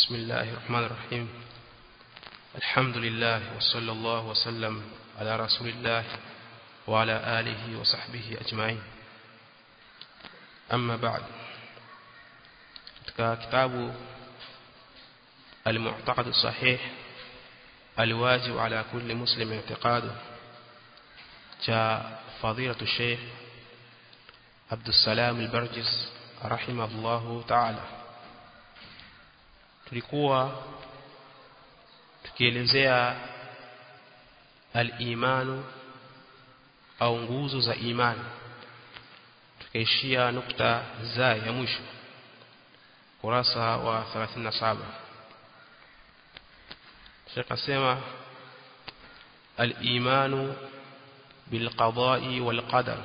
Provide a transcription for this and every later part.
بسم الله الرحمن الرحيم الحمد لله وصلى الله وسلم على رسول الله وعلى آله وصحبه أجمعين أما بعد كتاب المعتقد الصحيح الواجب على كل مسلم اعتقاده جاء فضيلة الشيخ عبد السلام البرجس رحمه الله تعالى tulikuwa tukielezea al-imanu au nguzo za imani tukaishia nukta za ya mwisho kurasa wa 37 Sheikh asema al-imanu bil qada'i wal qadar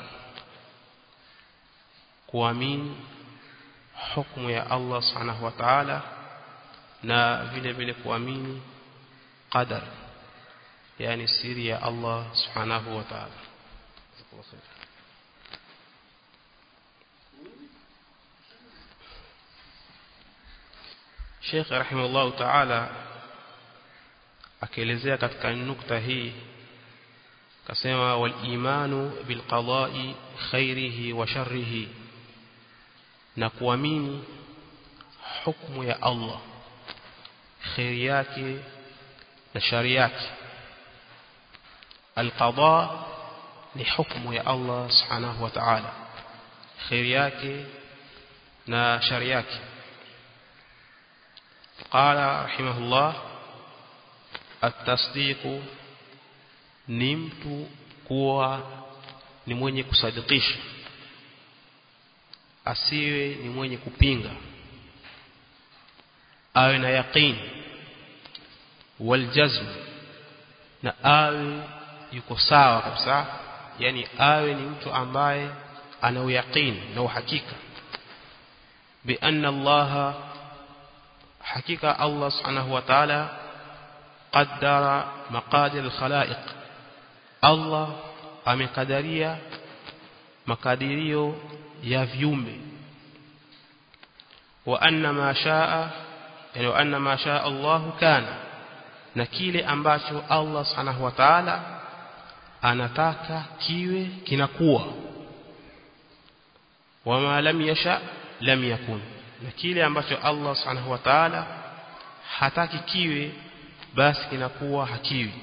kuamini hukumu ya Allah subhanahu wa ta'ala na vile vile kuamini qadar yani siri ya Allah subhanahu wa ta'ala Sheikh rahimahullah ta'ala akielezea katika nukta hii kasema wal imanu bil qada'i khairihi wa sharrihi na kuamini hukumu ya Allah khairi yake na shari yake alqada ni hukumu ya Allah subhanahu wa ta'ala khairi yake na shari yake qala rahimahullah at-tasdiq ni mtu kuwa ni mwenye kusadikisha asiwe ni mwenye kupinga awe na yaqin waljazm na awe yuko sawa kabisa yani awe ni mtu ambaye ana uyaqin na uhakika bi anna Allah hakika Allah subhanahu wa ta'ala qaddara maqadir al-khalaiq Allah amekadiria makadirio ya viumbe wa anna ma shaa yani wa anna ma shaa Allah kana na kile ambacho Allah subhanahu wa ta'ala anataka kiwe kinakuwa wama lam yasha lam yakun na kile ambacho Allah subhanahu wa ta'ala hataki kiwe basi kinakuwa hakiwi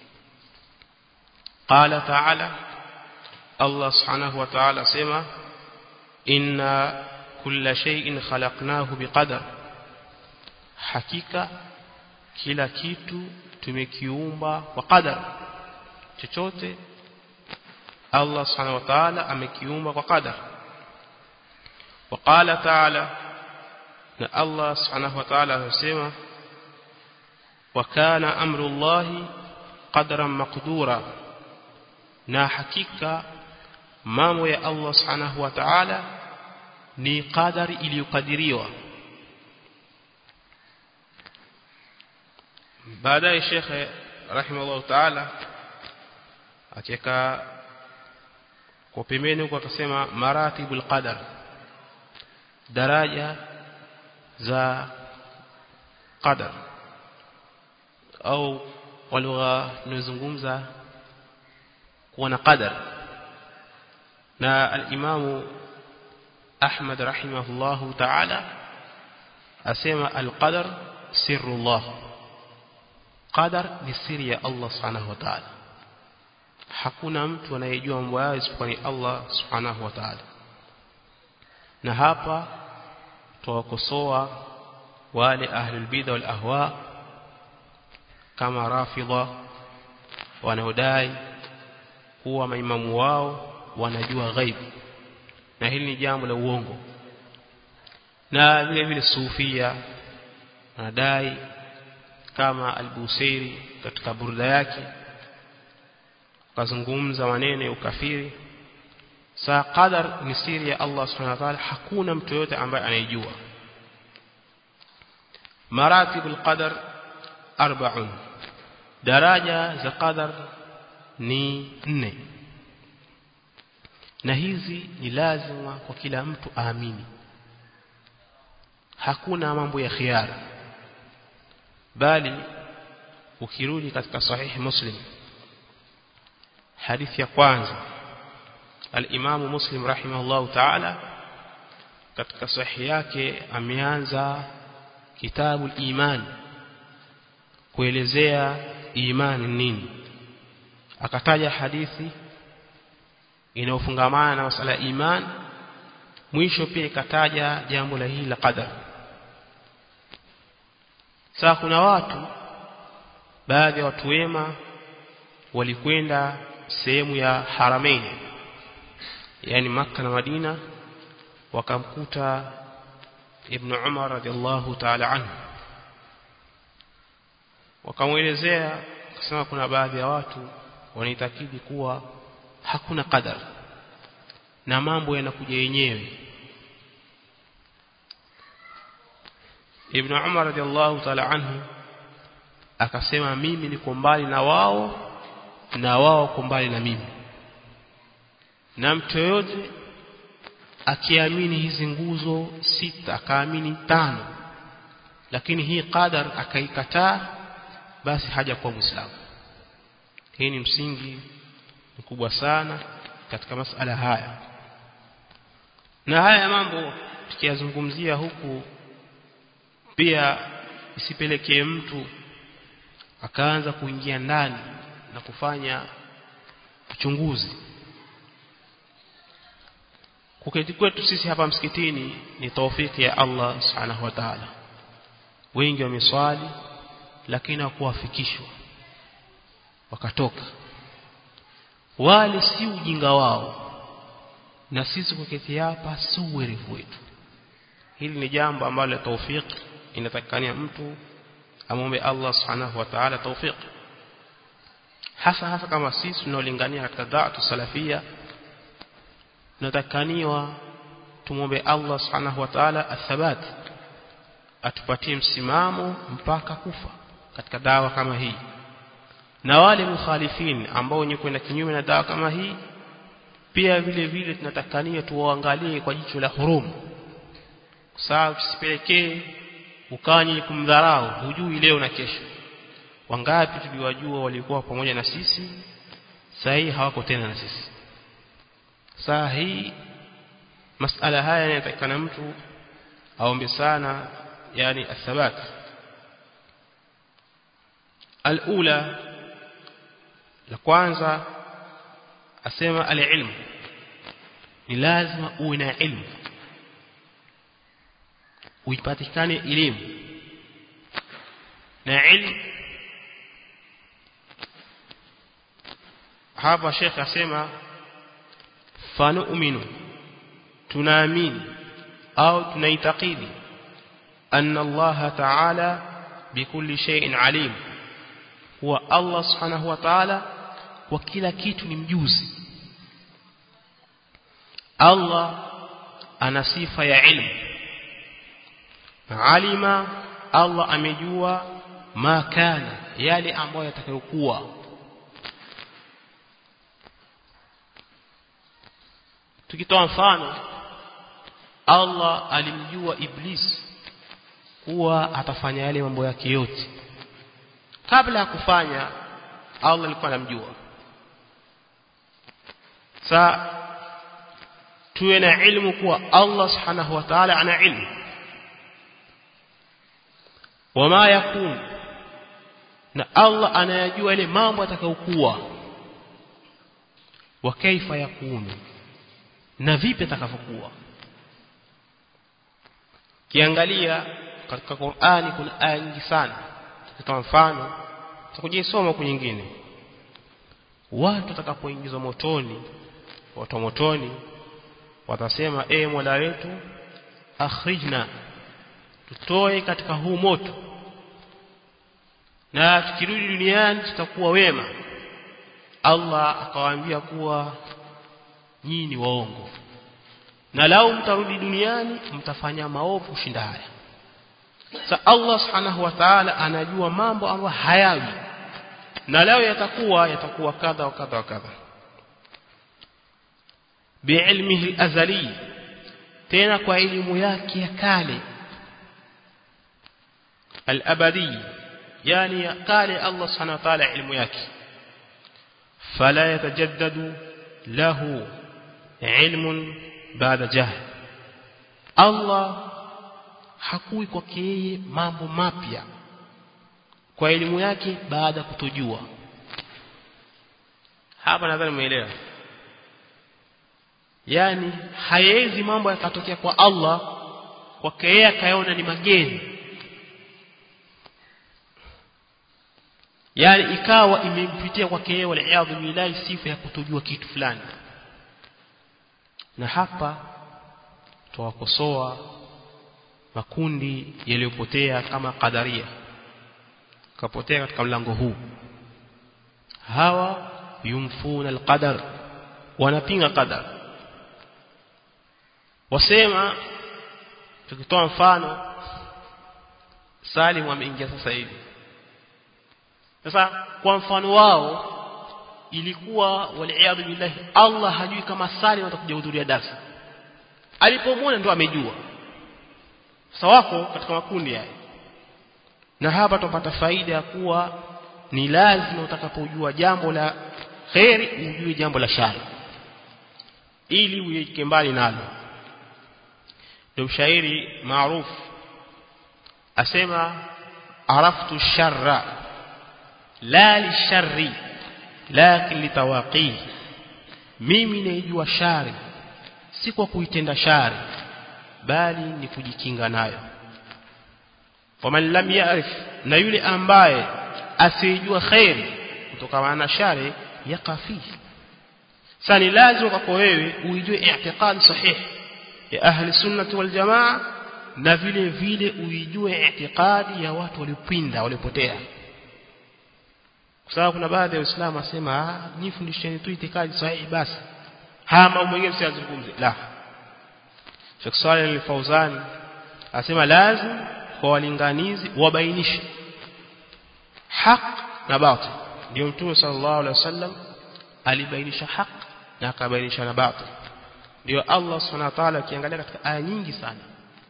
qala ta'ala Allah subhanahu wa ta'ala sema inna kulla shay'in khalaqnahu biqadar hakika kila kitu tumekiumba kwa qadar chochote Allah subhanahu wa ta'ala amekiumba kwa qadar وقال تعالى na Allah subhanahu wa ta'ala anasema wa kana amru Allah qadran maqdura na hakika mambo ya Allah subhanahu wa ta'ala ni qadari iliyokadiriwa baadaye shekhe rahimahullah ta'ala akiweka kwa pembeni huko akasema maratibul qadar daraja za qadar au kwa lugha tunazungumza kuwa na qadar na al-Imam Ahmad rahimahullahu ta'ala asema al-qadar sirrullah qadar ni siri ya Allah subhanahu wa ta'ala hakuna mtu anayejua mambo yao isipokuwa ni Allah subhanahu wa ta'ala na hapa tuwakosoa wale ahlul bid'a wal ahwa kama rafidha wanaodai kuwa maimamu wao wanajua ghaibu na hili ni jambo la uongo na vile vile sufia wanadai kama al-Busairi katika burda yake kazungumza maneno ya ukafiri saa qadar ni siri ya Allah subhanahu wa ta'ala hakuna mtu yote ambaye anayejua maratibul qadar arba'un daraja za qadar ni nne na hizi ni lazima kwa kila mtu aamini hakuna mambo ya khiara bali ukirudi katika sahihi muslim hadithi ya kwanza al-Imam Muslim rahimahullahu ta'ala katika sahihi yake ameanza kitabu al-iman kuelezea imani nini akataja hadithi inayofungamana na masala ya iman mwisho pia ikataja jambo la hili la qadar sasa kuna watu baadhi ya watu wema walikwenda sehemu ya Haramain yani maka na Madina wakamkuta Ibn Umar radhiallahu ta'ala anhu wakamwelezea kusema kuna baadhi ya watu wanaitakidi kuwa hakuna qadar na mambo yanakuja yenyewe Ibn Umar radhiallahu ta'ala anhu akasema mimi niko mbali na wao na wao wako mbali na mimi na mtu yote akiamini hizi nguzo sita akaamini tano lakini hii qadar akaikataa basi haja kuwa muislamu hii ni msingi mkubwa sana katika masala haya na haya mambo tukiyazungumzia huku pia isipelekee mtu akaanza kuingia ndani na kufanya uchunguzi kuketi kwetu sisi hapa msikitini ni taufiki ya Allah subhanahu wa ta'ala wengi wameswali lakini hawakuwafikishwa wakatoka wale si ujinga wao na sisi kuketi hapa si uwerevu wetu hili ni jambo ambalo taufiki inatakikania mtu amombe Allah subhanahu wa ta'ala tawfiq hasa hasa kama sisi tunaolingania katika da'atu salafia tunatakaniwa tumombe Allah subhanahu wa ta'ala athabat atupatie msimamo mpaka kufa katika dawa kama hii na wale mukhalifin ambao wenye kwenda kinyume na dawa kama hii pia vile vile tunatakania tuwaangalie kwa jicho la hurumu sawa tusipelekee ukanye kumdharau hujui leo na kesho wangapi tuliwajua walikuwa pamoja na sisi saa hii hawako tena na sisi saa hii masala haya yanatakikana mtu aombe sana yani athabat alula la kwanza asema alilmu ni lazima uwe na ilmu uipatikane elimu na ilmu hapa Sheikh asema fanu'minu tunaamini au tunaitakidi anna Allah ta'ala bikulli shay'in alim huwa Allah subhanahu wa ta'ala kwa kila kitu ni mjuzi Allah ana sifa ya ilmu alima Allah amejua ma kana yale ambayo yatakayokuwa tukitoa mfano Allah alimjua Iblis kuwa atafanya yale mambo yake yote kabla ya kufanya Allah alikuwa anamjua sa tuwe na ilmu kuwa Allah subhanahu wa ta'ala ana ilmu wama yakun na Allah anayajua ile mambo atakayokuwa wa kaifa yakunu na vipi atakavyokuwa kiangalia katika Qur'ani kuna aya nyingi sana kwa mfano tutakujisoma kwa nyingine watu watakapoingizwa motoni watu motoni watasema e Mola wetu akhrijna tutoe katika huu moto na tukirudi duniani tutakuwa wema Allah akawaambia kuwa nyinyi ni waongo na lau mtarudi duniani mtafanya maovu kushinda haya sa Allah subhanahu wa ta'ala anajua mambo ambayo hayawi na leo yatakuwa yatakuwa kadha wa kadha wa kadha biilmihi azali tena kwa elimu yake ya kale al-abadi yani kale Allah subhanahu wa ta'ala ilmu yake fala yatajaddadu lahu ilmun baada jahl Allah hakui kwake yeye mambo mapya kwa elimu yake baada kutojua hapa nadhani umeelewa yani hayezi mambo yakatokea kwa Allah kwake yeye akaona ni mageni yani ikawa imempitia kwake yeye waliaadhu billahi sifa ya kutojua kitu fulani na hapa tuwakosoa makundi yaliyopotea kama qadaria kapotea katika mlango huu hawa yumfuna alqadar wanapinga qadar wasema tukitoa mfano Salim ameingia sasa hivi sasa kwa mfano wao ilikuwa waliaadhu billahi Allah hajui kama Salim atakuja kuhudhuria darasa alipomwona ndo amejua sasa wako katika makundi haya na hapa tupata faida ya kuwa ni lazima utakapojua jambo la khairi ujue jambo la shari ili uweke mbali nalo ndio mshairi maarufu asema araftu sharra la lisharri lakin litawaqi mimi naijua shari si kwa kuitenda shari bali ni kujikinga nayo faman lam ya'rif na yule ambaye asijua khairi kutokana na shari yakafi sasa ni lazima kwako wewe uijue i'tiqad sahih ya ahli sunnah wal jamaa na vile vile uijue i'tiqadi ya watu waliopinda waliopotea kwa sababu kuna baadhi ya waislamu wasema ah nifundisheni tu itikadi sahihi basi haya mambo mengine msiyazungumze la Sheikh Saleh al-Fauzan asema lazim kwa walinganizi wabainishe haq na batil ndio mtume sallallahu alaihi wasallam alibainisha haq na akabainisha na batil ndio Allah subhanahu wa ta'ala akiangalia katika aya nyingi sana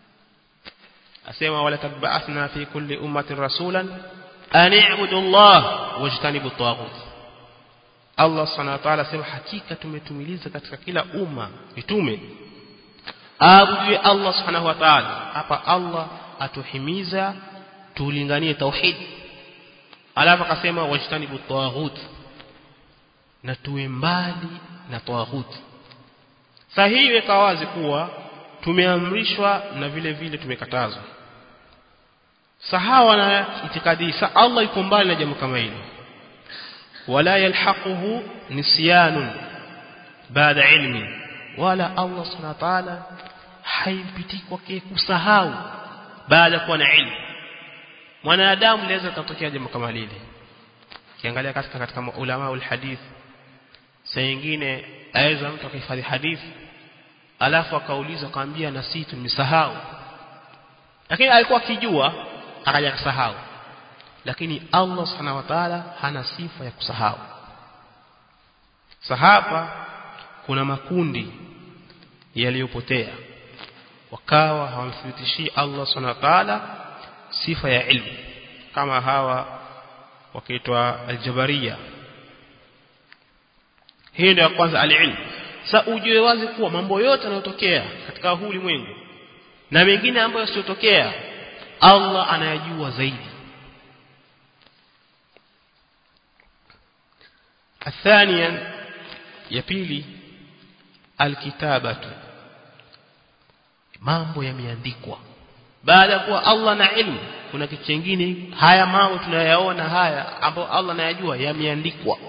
asema wala tabaathna fi kulli ummatin rasulan an i'budu Allah wajtanibu at Allah subhanahu wa ta'ala asema hakika tumetumiliza katika kila umma mitume aabudue Allah subhanahu wa ta'ala hapa Allah atuhimiza tulinganie tauhid alafu akasema wajtanibu tawaghut na tuwe mbali na tawaghut sahihi weka wazi kuwa tumeamrishwa na vile vile tumekatazwa sahawa na itikadi sa Allah yuko mbali na jambo kama hilo wala yalhaquhu nisyanun baada ilmi wala Allah subhanahu wa ta'ala haimpiti kwake kusahau baada kuwa na ilmu mwanadamu laweza kutokea jambo kama lile kiangalia katika katika ulama ul hadith saa nyingine aweza mtu akahifadhi hadithi alafu akauliza akamwambia na sisi tumesahau lakini alikuwa akijua akaja kusahau lakini Allah subhanahu wa ta'ala hana sifa ya kusahau sahaba kuna makundi yaliyopotea wakawa hawamthibitishii Allah subhanahu wa ta'ala sifa ya ilmu kama hawa wakiitwa aljabariya hii ndio ya kwanza alilmu sasa ujue wazi kuwa mambo yote yanayotokea katika huu ulimwengu na mengine ambayo yasiyotokea Allah anayajua zaidi الثانيا ya pili alkitabatu mambo yameandikwa baada ya kuwa Allah na ilmu kuna kitu kingine haya mambo tunayaona haya ambayo Allah anayajua yameandikwa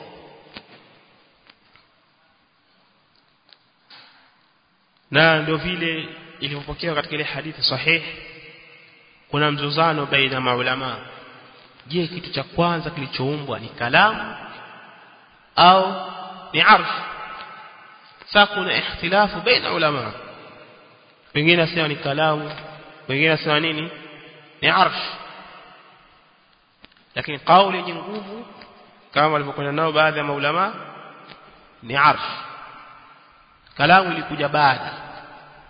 na ndio vile ilivyopokewa katika ile hadithi sahih kuna mzozano baina maulama je kitu cha kwanza kilichoumbwa ni kalamu au ni arsh sasa kuna ikhtilafu baina ulama wengine nasema ni kalamu wengine nasema nini ni arsh lakini kauli yenye nguvu kama walivyokwenda nao baadhi ya maulama ni arsh kalamu ilikuja baada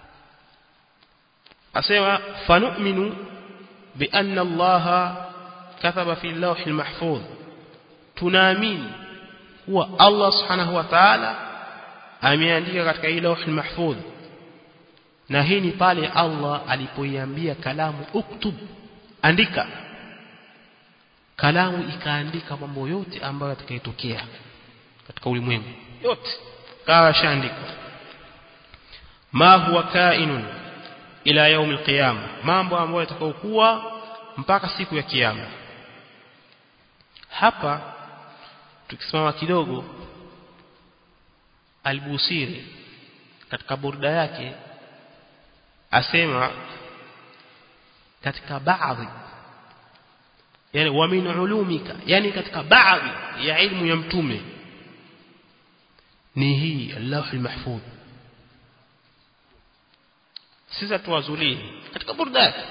asema fanu'minu bi anna Allah kataba fi lawhil mahfudh tunaamini kuwa Allah subhanahu wa ta'ala ameandika katika hii lawhil mahfudh na hii ni pale Allah alipoiambia kalamu uktub andika kalamu ikaandika mambo yote ambayo yatakayotokea katika ulimwengu yote kawa shaandika ma huwa kainun ila yaum alqiyama mambo ambayo yatakayokuwa mpaka siku ya kiyama hapa tukisimama kidogo albusiri katika burda yake asema katika baadhi yani wa min ulumika yani katika baadhi ya ilmu ya mtume ni hii Allah al-mahfudh sasa tuwazulie katika burda yake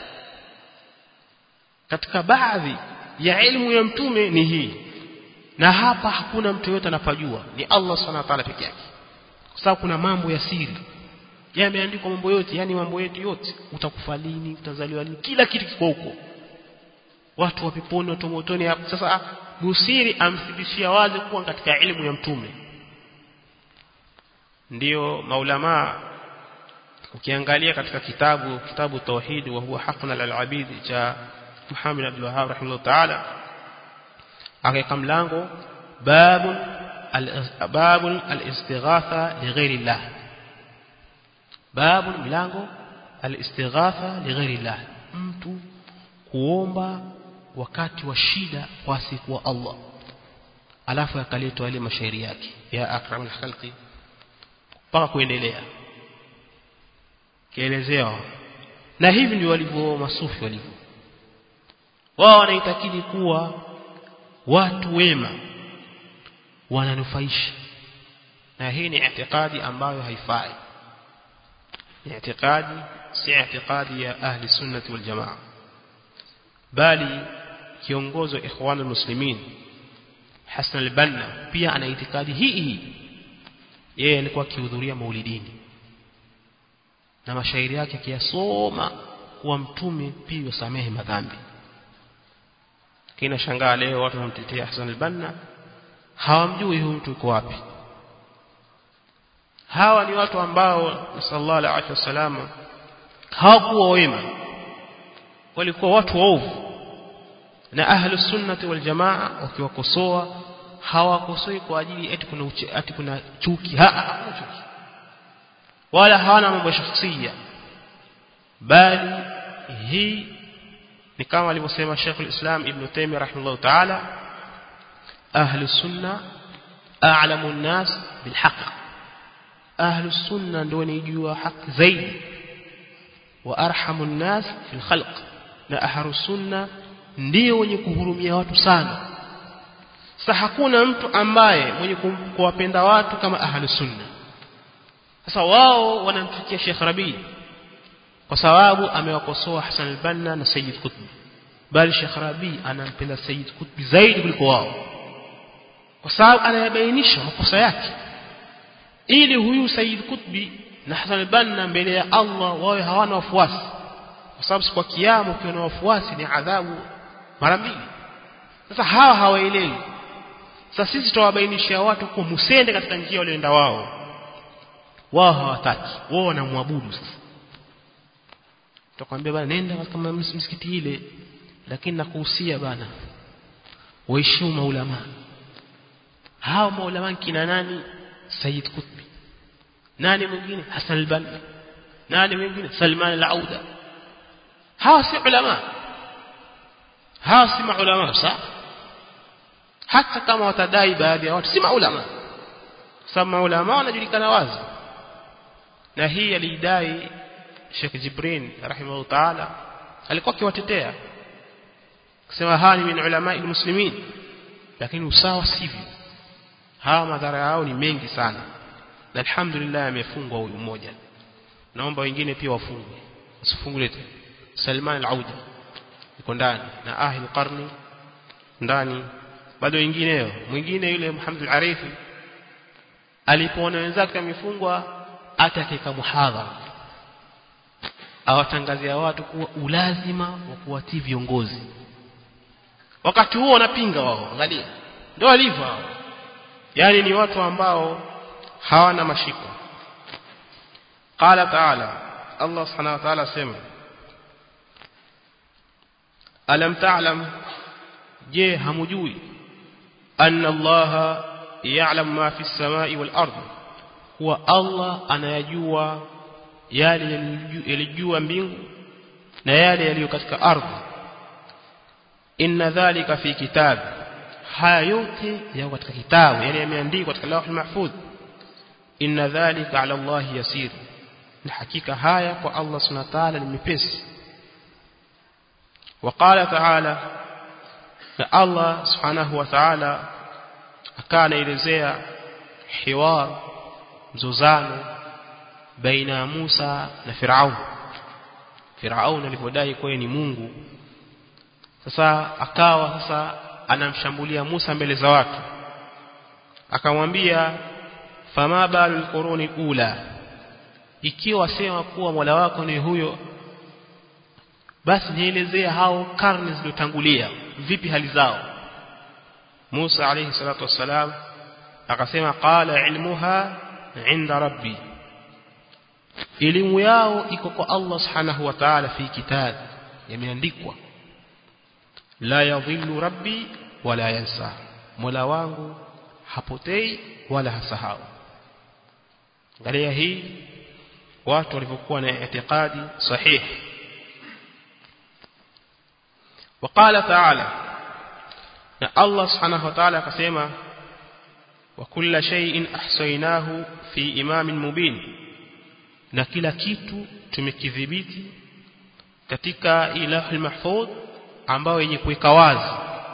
katika baadhi ya ilmu ya mtume ni hii na hapa hakuna mtu yote anapajua ni Allah subhanahu wa ta'ala peke yake kwa sababu kuna mambo ya siri yameandikwa mambo yote yani mambo yetu yote utakufa lini utazaliwa lini kila kitu kiko huko watu wa peponi watu motoni hapo sasa Busiri amthibishia wazi kuwa katika elimu ya mtume ndiyo maulama ukiangalia katika kitabu kitabu tauhid wa huwa haqqun al-abid cha Muhammad Abdul Wahhab rahimahullah ta'ala akaweka mlango babun babun al-istighatha li ghairi Allah babun mlango al-istighatha li ghairi Allah mtu kuomba wakati wa shida kwa siku wa Allah alafu akaletwa ile mashairi yake ya akramul khalqi mpaka kuendelea kielezewa na hivi ndio walivyo masufi walivyo wao wanaitakidi kuwa watu wema wananufaisha na hii ni itikadi ambayo haifai ni itikadi si itikadi ya ahli sunnati wal jamaa bali kiongozi wa ikhwan muslimin Hassan al-Banna pia ana itikadi hii hii yeye alikuwa akihudhuria maulidini na mashairi yake akiyasoma kuwa mtume pia yusamehe madhambi kina shangaa leo watu wanamtetea Hassan al-Banna hawamjui huyu mtu yuko wapi hawa ni watu ambao sallallahu alaihi wasallam hawakuwa wema walikuwa watu waovu na ahlu sunnati wal jamaa wakiwakosoa hawakosoi kwa ajili eti kuna uche, eti kuna chuki ha, ha chuki wala hawana mambo shakhsia bali hii ni kama alivyosema Sheikh al-Islam Ibn Taymiyyah rahimahullah ta'ala ahlu sunna a'lamu an-nas bil haqq ahlu sunna ndio wanijua haki zaidi wa arhamu an-nas fil khalq na ahlu sunna ndio wenye kuhurumia watu sana sasa hakuna mtu ambaye mwenye kuwapenda watu kama ahlu sunna sasa wao wanamchukia Sheikh Rabi kwa sababu amewakosoa Hassan al-Banna na Sayyid Qutb bali Sheikh Rabi anampenda Sayyid Qutb zaidi kuliko wao kwa sababu anayabainisha makosa yake ili huyu Sayyid Qutbi na Hassan al-Banna mbele ya Allah wawe hawana wafuasi kwa sababu siku ya kiyama ukiwa na wafuasi ni adhabu mara mbili sasa hawa hawaelewi sasa sisi tutawabainishia watu kwa musende katika njia walioenda wao wao hawataki wao wanamwabudu sasa tutakwambia bana nenda katika msikiti ile lakini nakuhusia bana waheshimu maulama hao maulama kina nani Sayyid Qutbi nani mwingine Hassan al-Banna nani mwingine Salman al-Auda hawa si ulama hawa si maulama sawa hata kama watadai baadhi ya watu si maulama sababu maulama wanajulikana wazi na hii alidai Sheikh Jibrin rahimahu ta'ala alikuwa akiwatetea kusema hawa ni min ulama muslimin lakini usawa sivyo hawa madhara yao ni mengi sana na alhamdulillah amefungwa huyu mmoja naomba wengine pia wafungwe usifungwe tena Salman al-Auda yuko ndani na ahli qarni ndani bado wengineo mwingine yule Muhammad al-Arifi alipoona wenzake amefungwa atakeka muhadhara awatangazia watu kuwa ulazima wa kuwatii viongozi wakati huo wanapinga wao angalia ndio walivyo hao yani ni watu ambao hawana mashiko qala ta'ala Allah subhanahu wa ta'ala sema alam ta'lam je hamujui anna Allah ya'lam ma fi as-sama'i wal ard huwa Allah anayajua yale yalijua mbingu na yale yaliyo katika ardhi inna dhalika fi kitab haya yote yako katika kitabu yale yameandikwa katika lawh mahfudh inna dhalika ala Allah yasir na hakika haya kwa Allah subhanahu wa ta'ala ni mepesi وقال تعالى na Allah subhanahu wa ta'ala akanaelezea hiwar mzozano baina ya Musa na Firaun Firaun alipodai kwa ni Mungu sasa akawa sasa anamshambulia Musa mbele za watu akamwambia fama balul quruni ula ikiwa sema kuwa Mola wako ni huyo basi nielezea hao karne zilizotangulia vipi hali zao Musa alayhi salatu wassalam akasema qala ilmuha inda rabbi elimu yao iko kwa Allah subhanahu wa ta'ala fi kitab yameandikwa la yadhillu rabbi wala yansa mola wangu hapotei wala hasahau angalia hii watu walivyokuwa na itikadi sahihi وقال تعالى na Allah subhanahu wa ta'ala akasema wa kulla shay'in ahsaynahu fi imamin mubin na kila kitu tumekidhibiti katika ilahul mahfudh ambao yenye kuweka wazi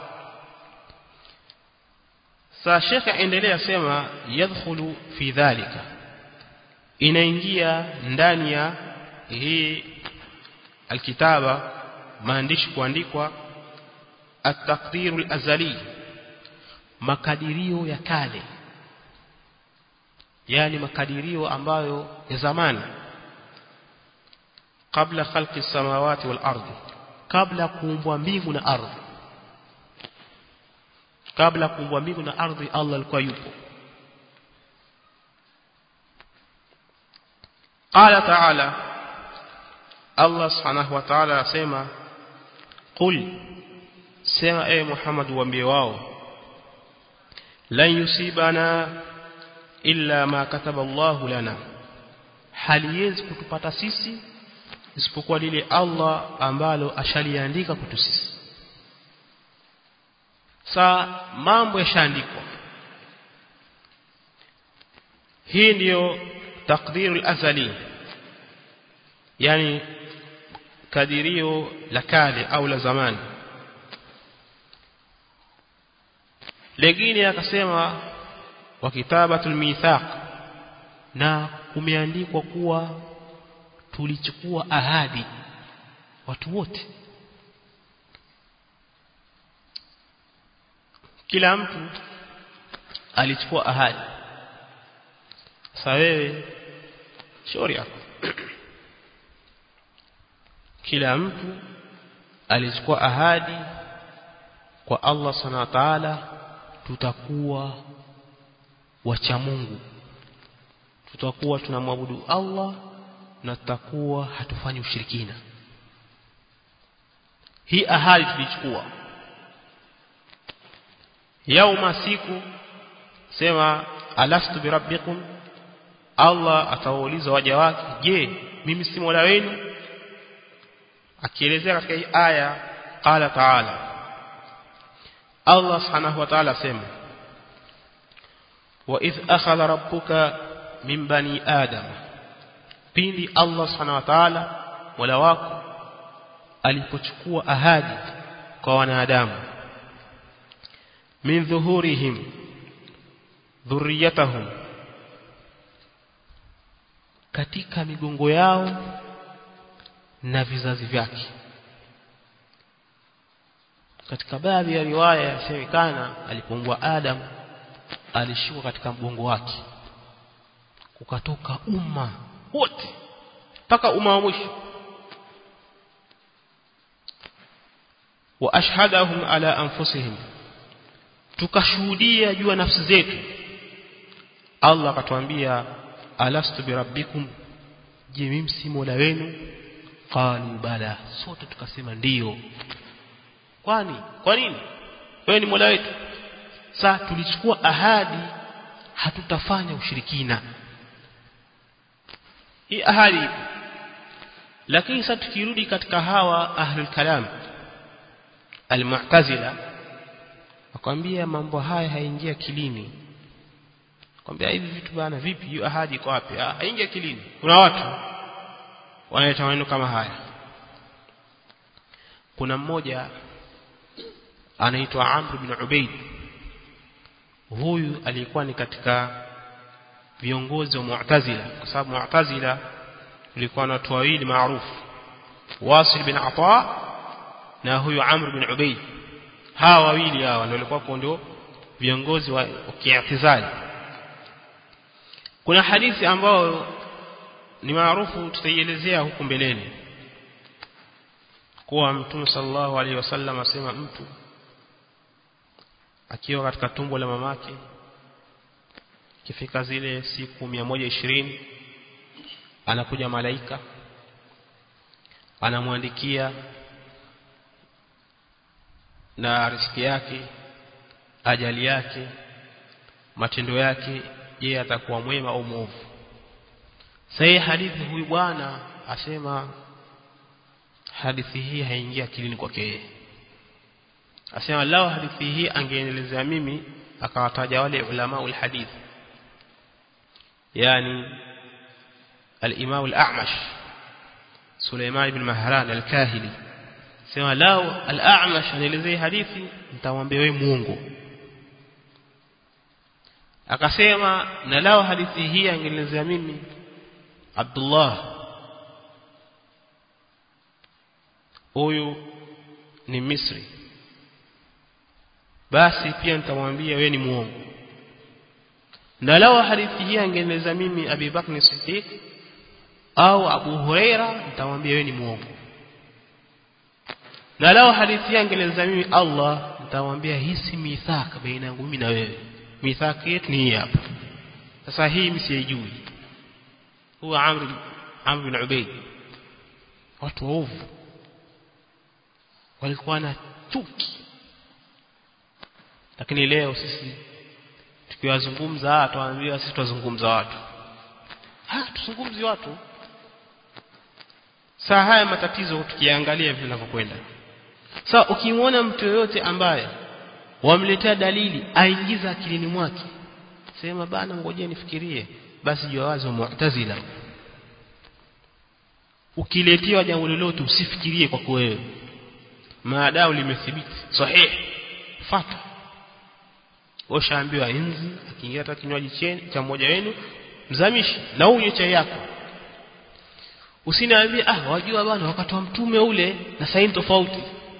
sa Sheikh aendelea sema yadkhulu fi dhalika inaingia ndani ya hii alkitaba maandishi kuandikwa at-taqdiru al-azali makadirio ya kale yani makadirio ambayo ya zamani kabla khalqi samawati wal ardi kabla kuumbwa mbingu na ardhi kabla kuumbwa mbingu na ardhi Allah alikuwa yupo قال تعالى Allah subhanahu wa ta'ala asema qul sema e Muhammad waambie wao lan yusibana illa ma kataba Allah lana haliwezi kutupata sisi isipokuwa lile Allah ambalo ashaliandika kwetu sisi sa mambo yashaandikwa hii ndiyo takdirul azali yani kadirio la kale au la zamani lengine akasema wa kitabatul mithaq na kumeandikwa kuwa tulichukua ahadi watu wote kila mtu alichukua ahadi sasa wewe shauri yako kila mtu alichukua ahadi kwa Allah subhanahu wa ta'ala tutakuwa wacha Mungu tutakuwa tunamwabudu Allah na tutakuwa hatufanyi ushirikina hii ahadi tulichukua yauma siku sema alastu birabbikum Allah atawauliza waja wake je mimi si mola wenu akielezea katika hii aya qala ta'ala Allah subhanahu wa ta'ala sema wa idh akhadha rabbuka min bani adam pindi Allah subhanahu wa ta'ala wala wako alipochukua ahadi kwa wanadamu min dhuhurihim dhurriyatahum katika migongo yao na vizazi vyake katika baadhi ya riwaya yasemekana alipoumbwa Adam alishuka katika mgongo wake kukatoka umma wote mpaka umma wa mwisho wa ashhadahum ala anfusihim tukashuhudia juu ya nafsi zetu Allah akatuambia alastu birabbikum je mimi si mola wenu qalu bala sote tukasema ndiyo kwani kwa nini wewe ni mola wetu sasa tulichukua ahadi hatutafanya ushirikina hii ahadi ipo lakini sasa tukirudi katika hawa ahlul kalam almu'tazila akwambia mambo haya haingia kilini kwambia hivi vitu bana vipi hiyo ahadi iko wapi ah haingia kilini kuna watu wanaleta maneno kama haya kuna mmoja anaitwa Amr bin Ubaid huyu alikuwa ni katika viongozi wa Mu'tazila kwa sababu Mu'tazila ulikuwa na watu wawili maarufu Wasil bin Ata na huyu Amr bin Ubaid hawa wawili hawa ndio walikuwa ndio viongozi wa kiatizali kuna hadithi ambayo ni maarufu tutaielezea huku mbeleni kuwa mtume sallallahu alaihi wasallam asema mtu akiwa katika tumbo la mamake kifika zile siku 120 anakuja malaika anamwandikia na riziki yake ajali yake matendo yake je atakuwa mwema au mwovu sasa hadithi huyu bwana asema hadithi hii haingia akilini kwake yeye asema lao hadithi hii angeenelezea mimi akawataja wale ulama ul hadith yani al-imam al-a'mash Suleiman ibn Mahran al-Kahili sema lao al-a'mash anaelezea hadithi nitamwambia wewe muongo akasema na lao hadithi hii angenielezea mimi Abdullah huyu ni Misri basi pia nitamwambia wewe ni muongo na lao hadithi hii angenieleza mimi Abi Bakr Siddiq au Abu Huraira nitamwambia wewe ni muongo na lao hadithi hii angenieleza mimi Allah nitamwambia hii si mithaka baina yangu mimi na wewe mithaki yetu ni hii hapa sasa hii msijui huwa Amr Amr bin Ubayd watu waovu walikuwa na chuki lakini leo sisi tukiwazungumza tuwaambia sisi tuzungumza watu ha tuzungumzi watu saa haya matatizo tukiangalia vile vinavyokwenda sasa ukimwona mtu yoyote ambaye wamletea dalili aingiza akilini mwake sema bana ngoja nifikirie basi jua wazi wa mu'tazila ukiletewa jambo lolote usifikirie kwa wewe maadao limethibiti sahihi fata washaambiwa inzi akiingia hata kinywaji cha mmoja wenu mzamishi na unywe chai yako usiniambie ah wajua bwana wakati wa mtume ule na sasa tofauti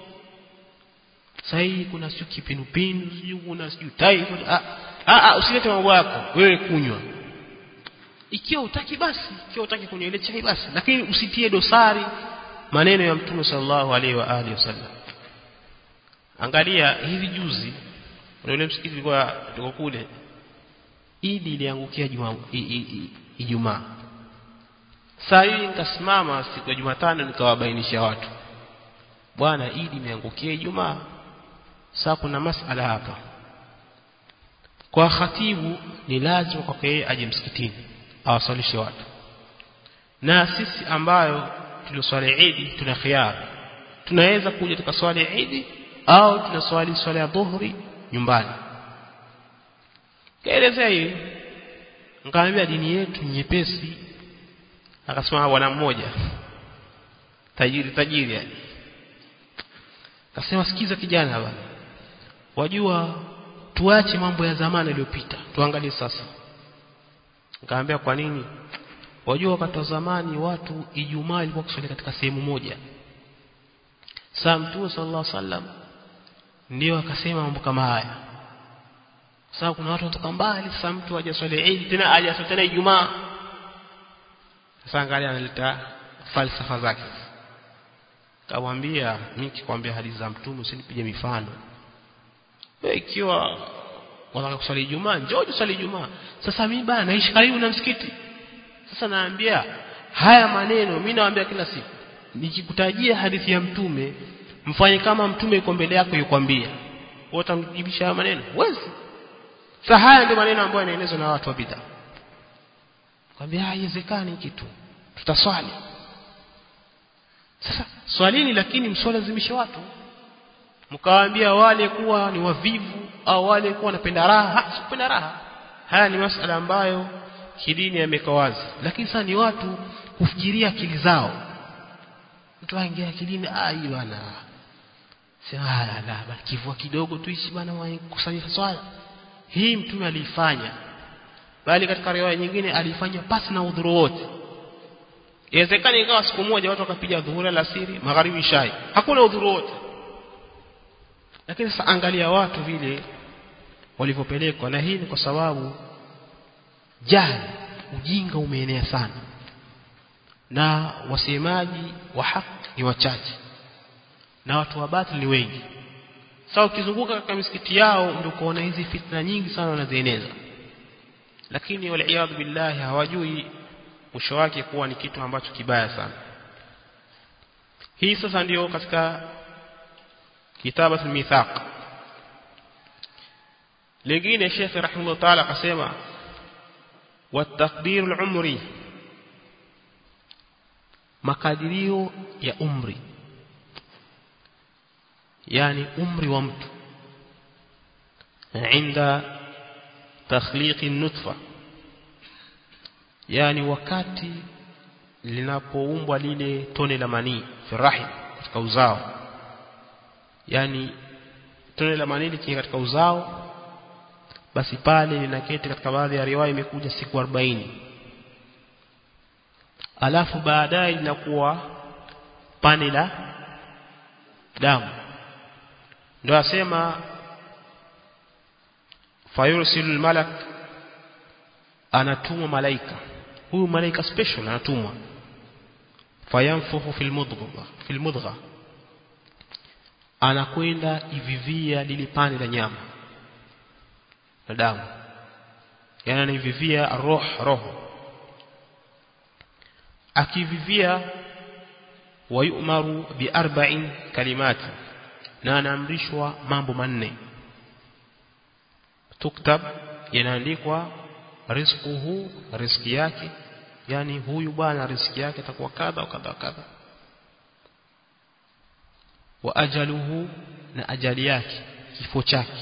sasa kuna sio kipindupindu sio kuna sio typhoid ah ah usilete mambo yako wewe kunywa ikiwa utaki basi ikiwa utaki kunywa ile chai basi lakini usitie dosari maneno ya mtume sallallahu alaihi wa alihi wasallam angalia hivi juzi ule msikiti ulikuwa tuko kule Idi iliangukia Ijumaa saa hii nikasimama siku ya Jumatano nikawabainisha watu bwana Idi imeangukia Ijumaa sasa kuna masala hapa kwa khatibu ni lazima kwa yeye aje msikitini awasalishe watu na sisi ambayo tuliswali Idi tuna khiari tunaweza kuja tukaswali Idi au tunaswali swala ya dhuhuri nyumbani kaelezea hivi nikamwambia dini yetu nyepesi akasema bwana mmoja tajiri tajiri yani akasema sikiza kijana bwana wajua tuache mambo ya zamani yaliyopita tuangalie sasa nikamwambia kwa nini wajua wakati wa zamani watu Ijumaa ilikuwa kuswali katika sehemu moja saa mtume sallallahu alaihi wasallam ndio akasema mambo kama haya sababu kuna watu kutoka mbali sasa mtu aje swali Eid tena aje swali tena Ijumaa sasa angalia analeta falsafa zake kamwambia mimi kikwambia hadithi za mtume usinipige mifano wewe ikiwa unataka kusali Ijumaa njoo usali Ijumaa sasa mimi bana naishi karibu na msikiti sasa naambia haya maneno mimi naambia kila siku nikikutajia hadithi ya mtume mfanye kama mtume yuko mbele yako yukwambia wewe utamjibisha haya maneno huwezi sasa haya ndio maneno ambayo yanaelezwa na watu wa bid'a kwambia haiwezekani kitu tutaswali sasa swalini lakini msilazimishe watu mkawaambia wale kuwa ni wavivu au wale kuwa wanapenda raha sikupenda raha haya ni masala ambayo kidini yameka wazi lakini sasa ni watu kufikiria akili zao mtu aingia akilini ah hii bwana sema la la kivua kidogo tuishi bwana kusanyika swala hii mtume aliifanya bali katika riwaya nyingine alifanya pasi na udhuru wote inawezekana ikawa siku moja watu wakapiga dhuhuri alasiri magharibi shai hakuna udhuru wote lakini sasa angalia watu vile walivyopelekwa na hii ni kwa sababu jahili ujinga umeenea sana na wasemaji wa haki ni wachache na watu wa batili ni wengi sasa ukizunguka katika misikiti yao ndio kuona hizi fitna nyingi sana wanazieneza lakini wal billahi hawajui mwisho wake kuwa ni kitu ambacho kibaya sana hii sasa ndiyo katika kitabat al-mithaq lingine Sheikh rahimahullah ta'ala akasema والتقدير العمري makadirio ya umri yani umri wa mtu عند تخليق النطفه yani wakati linapoumbwa lile tone la manii firahim katika uzao yani tone la manii likiingia katika uzao basi pale linaketi katika baadhi ya riwaya imekuja siku 40 alafu baadaye linakuwa pane la damu ndio asema fayursilul malak anatumwa malaika huyu malaika special anatumwa fayanfuhu fil mudghah fil mudghah anakwenda ivivia lile pande la nyama na damu yani anaivivia roho roho akivivia wayumaru bi arba'in kalimati na anaamrishwa mambo manne tuktab yanaandikwa rizquhu riziki yake yani huyu bwana riziki yake atakuwa kadha wa kadha kadha wa ajaluhu na ajali yake kifo chake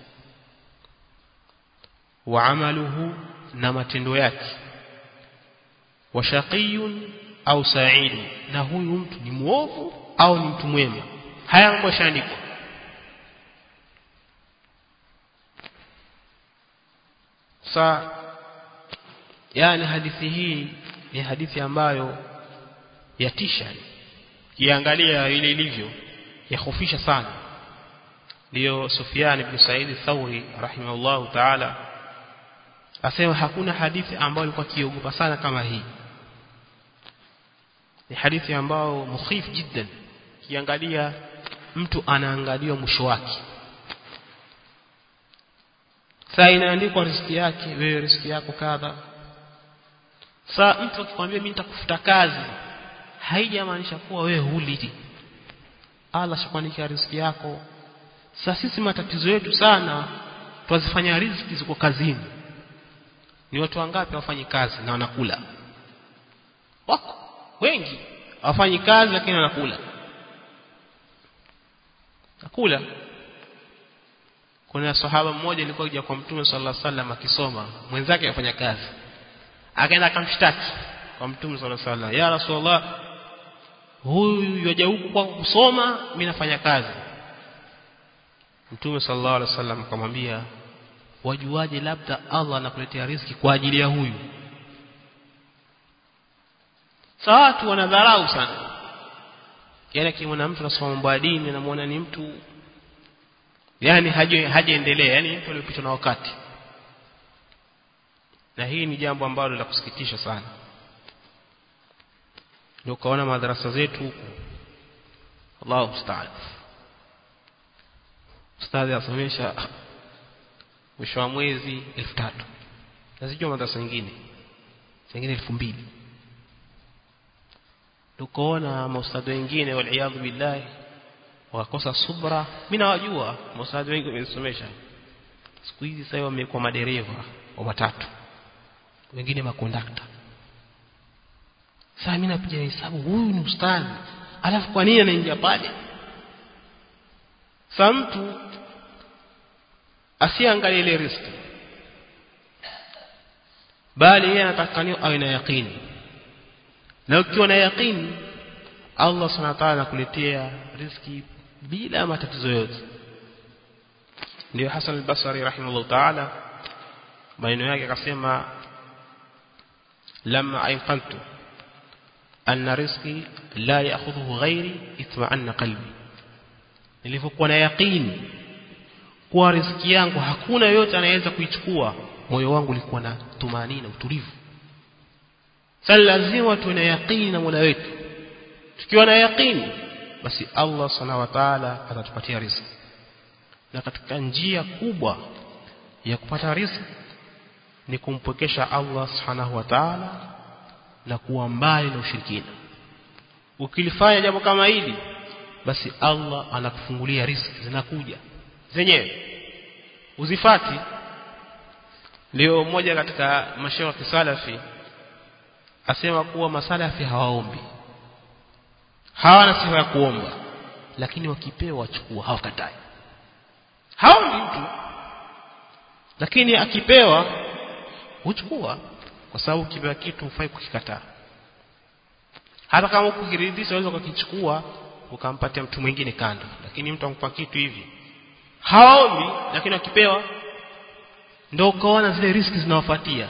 wa amaluhu na matendo yake wa shaqiyun au sa'id na huyu mtu ni muovu au ni mtu mwema haya mambo yashaandikwa sa yani hadithi hii ni hadithi ambayo yatisha kiangalia ile ilivyo yahofisha sana ndio Sufyan ibn Sa'id Thawri rahimahullah ta'ala asema hakuna hadithi ambayo alikuwa kiogopa sana kama hii ni hadithi ambayo mukhif jiddan kiangalia mtu anaangaliwa mwisho wake saa inaandikwa riziki yake wewe riziki yako kadha saa mtu akikwambia mimi nitakufuta kazi haijamaanisha kuwa wewe huli Allah shakuandikia riziki yako sasa sisi matatizo yetu sana twazifanya riziki ziko kazini ni watu wangapi wafanyi kazi na wanakula wako wengi hawafanyi kazi lakini wanakula nakula kuna sahaba mmoja alikuwa kuja kwa mtume sallallahu alaihi wasallam akisoma mwenzake afanya kazi akaenda akamshtaki kwa mtume sallallahu alaihi wasallam ya rasulullah huyu yaja huku kwa kusoma mimi nafanya kazi mtume sallallahu alaihi wasallam akamwambia wajuaje labda Allah anakuletea riziki kwa ajili ya huyu sawa watu wanadharau sana yani kimwona mtu anasoma mambo ya dini anamuona ni mtu yani haje hajaendelea yani mtu aliyopitwa na wakati na hii ni jambo ambalo la kusikitisha sana ndio kaona madarasa zetu huku Allahu musta'an ustadhi asomesha mwisho wa mwezi 3000 nasijua madrasa nyingine zingine 2000 tukoona maustadhi wengine waliyadhu billahi wakakosa subra mimi nawajua maustadhi wengi wamesomesha siku hizi sasa wamekuwa madereva wa matatu wengine makondakta sasa mimi napiga hesabu huyu ni ustadhi alafu kwa nini anaingia pale sasa mtu asiangalie ile riski bali yeye anatakaniwa awe na yaqini na ukiwa na yaqini Allah subhanahu wa ta'ala anakuletea riski bila matatizo yote ndio Hassan al-Basri rahimahullah ta'ala maneno yake akasema lamma ayqantu anna rizqi la ya'khudhuhu ghairi itma'anna qalbi nilipokuwa na yaqini kuwa riziki yangu hakuna yote anayeweza kuichukua moyo wangu ulikuwa na tumaini na utulivu sasa lazima tuwe na yaqini na Mola wetu tukiwa na yaqini basi Allah subhanahu wa ta'ala atatupatia riziki na katika njia kubwa ya kupata riziki ni kumpokesha Allah subhanahu wa ta'ala na kuwa mbali na ushirikina ukilifanya jambo kama hili basi Allah anakufungulia riziki zinakuja zenyewe uzifati leo mmoja katika mashaikh wa kisalafi asema kuwa masalafi hawaombi hawana sifa ya kuomba lakini wakipewa wachukua hawakatai haombi mtu lakini akipewa huchukua kwa sababu ukipewa kitu hufai kukikataa hata kama ukiridhisha unaweza ukakichukua ukampatia mtu mwingine kando lakini mtu ampa kitu hivi haombi lakini akipewa ndio ukaona zile riski zinawafuatia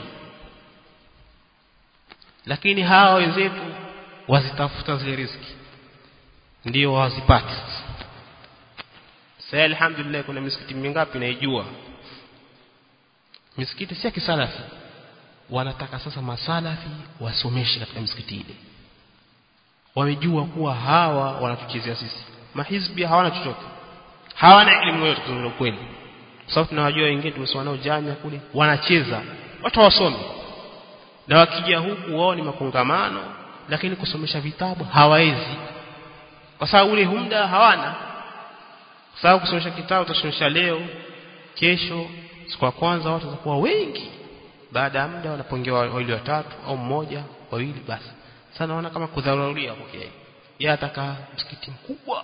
lakini hawa wenzetu wazitafuta zile riski ndio wazipati sasa alhamdulillah kuna misikiti mingapi naijua misikiti si ya kisalafi wanataka sasa masalafi wasomeshe katika misikiti ile wamejua kuwa hawa wanatuchezea sisi mahizbi hawana chochote hawana elimu yote kwa kweli kwa sababu tunawajua wengine tumesoma nao jamia kule wanacheza watu wasome na wakija huku wao ni makongamano lakini kusomesha vitabu hawawezi kwa sababu ule muda hawana kwa sababu kusomesha kitabu utasomesha leo kesho siku ya kwanza watu watakuwa wengi baada ya muda wanapongewa wawili watatu au mmoja wawili basi sasa naona kama kudharuria okay yeye ataka msikiti mkubwa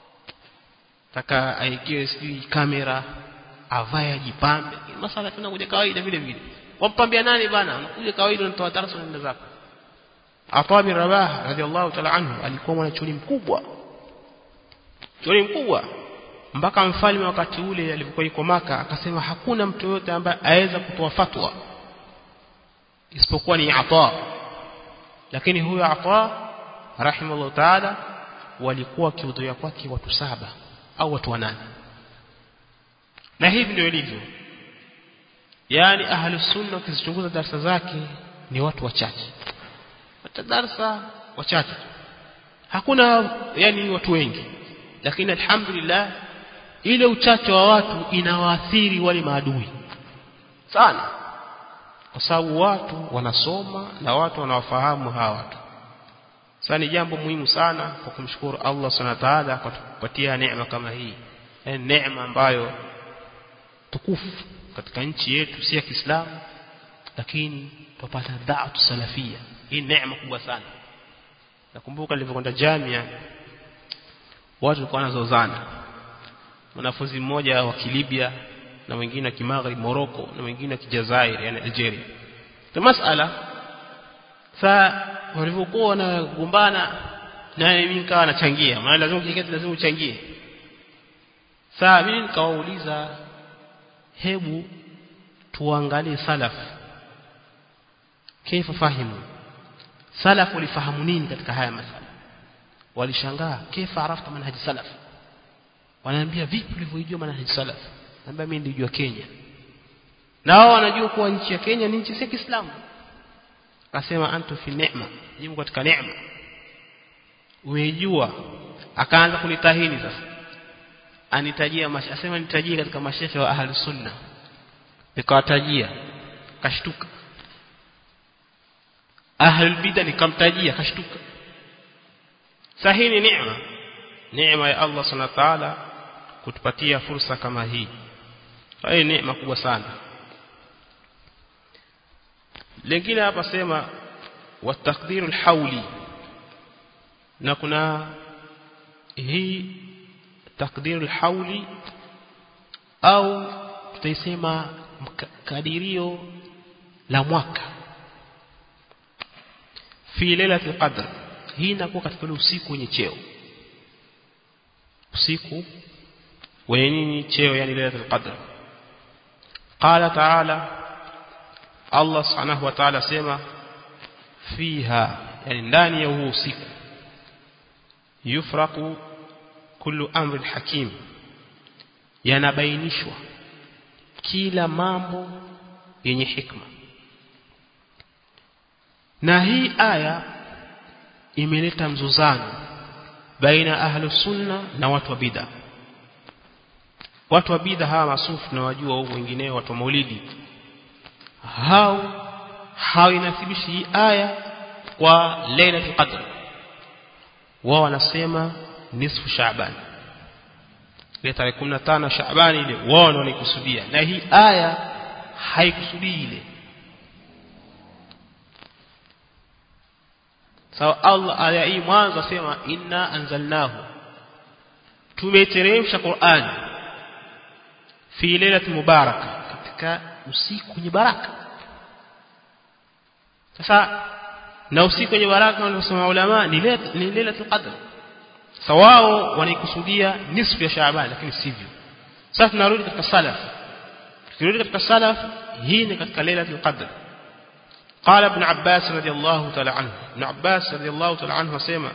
taka aigie sijui kamera avae ajipambe masala tunakuja kawaida vile vile wampambia nani bana unakuja kawaida unatoa darasa unaenda zako Atha bin Rabah radhiallahu ta'ala anhu alikuwa mwanachuoni mkubwa chuoni mkubwa mpaka mfalme wakati ule alipokuwa yuko maka akasema hakuna mtu yote ambaye aweza kutoa fatwa isipokuwa ni Atha lakini huyo Atha rahimahullah ta'ala walikuwa wakihudhuria kwake watu saba au watu wanane na hivi ndio ilivyo yani ahlus sunna ukizichunguza darasa zake ni watu wachache hata darasa wachache hakuna yani watu wengi lakini alhamdulillah ile uchache wa watu inawaathiri wale maadui sana kwa sababu watu wanasoma na watu wanawafahamu hawa watu sasa ni jambo muhimu sana kwa kumshukuru Allah subhanahu wa ta'ala kwa kupatia neema kama hii yani neema ambayo tukufu katika nchi yetu si ya Kiislamu lakini tupata da'atu salafia hii neema kubwa sana nakumbuka nilipokwenda jamia watu walikuwa wanazozana mwanafunzi mmoja wa Kilibya na mwingine wa Kimaghrib Morocco na mwingine wa Kijazair yani Algeria kwa masala saa walivyokuwa wanagombana naye mimi nikawa nachangia maana lazima ukiketi lazima uchangie saa mimi nikawauliza hebu tuangalie salaf kaifa fahimu salaf walifahamu nini katika haya masala walishangaa kaifa arafta manhaji salaf wanaambia vipi ulivyojua manhaji salaf naambia mimi nilijua Kenya na wao wanajua kuwa nchi ya Kenya ni nchi ya Kiislamu akasema antu fi neema jimu katika neema umejua akaanza kunitahini sasa anitajia asema nitajie katika mashehe wa ahli sunna nikawatajia kashtuka ahli bid'a nikamtajia kashtuka sahihi ni neema neema ya Allah subhanahu wa ta'ala kutupatia fursa kama hii hii neema kubwa sana lingine hapa sema watakdirul hauli na kuna hii takdirul hauli au tutaisema kadirio la mwaka fi lailatul qadr hii inakuwa katika ule usiku wenye cheo usiku wenye nini cheo yani lailatul qadr qala ta'ala Allah subhanahu wa ta'ala sema fiha yani ndani ya huo usiku yufraqu kullu amrin hakim yanabainishwa kila mambo yenye hikma na hii aya imeleta mzuzano baina ahlu sunna na watu wa bid'a watu wa bid'a hawa masufu na wajua au wengineo watu wa maulidi hao hawinathibishi hii aya kwa lailatul qadr wao wanasema nisfu shaaban ile tarehe 15 shaaban ile wao ndio wanikusudia na hii aya haikusudii ile sawa Allah aya hii mwanzo asema inna anzalnahu tumeteremsha Qur'an fi lailatul mubaraka katika usiku wenye baraka sasa na usiku wenye baraka waliosema ulama ni ni lailatul qadr sawao wanaikusudia nisfu ya Shaaban lakini sivyo sasa tunarudi katika salaf tukirudi katika salaf hii ni katika lailatul qadr قال ابن عباس رضي الله تعالى عنه ابن عباس رضي الله تعالى عنه وسمع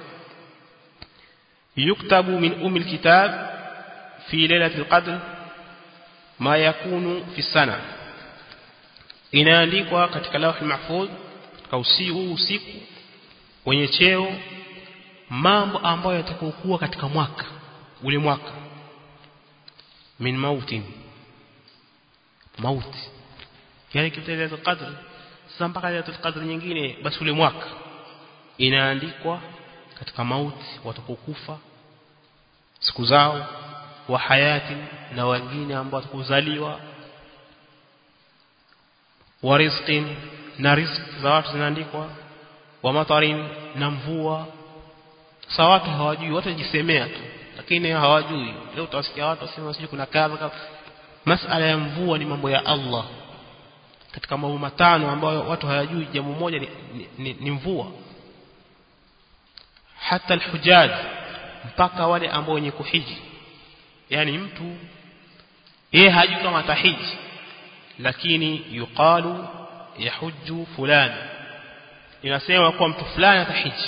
يكتب من أم الكتاب في ليلة القدر ما يكون في السنة inaandikwa katika lauhi mahfudh katika usiku usiku wenye cheo mambo ambayo yatakokuwa katika mwaka ule mwaka min mautin mauti yani kitelezo qadr sasa mpaka lailatul qadr nyingine basi ule mwaka inaandikwa katika mauti watakokufa siku zao wa hayati na wengine ambao watakuzaliwa wa rizqin na riziki za watu zinaandikwa wa matarin na mvua sasa watu hawajui watu wajisemea tu lakini hawajui leo utawasikia watu wasema sijui kuna kadha masala ya mvua ni mambo ya Allah katika mambo matano ambayo watu hayajui jambo moja ni, ni, ni, ni mvua hata alhujaj mpaka wale ambao wenye kuhiji yani mtu yeye hajui kama atahiji lakini yuqalu yahujju fulani inasema kwa mtu fulani atahiji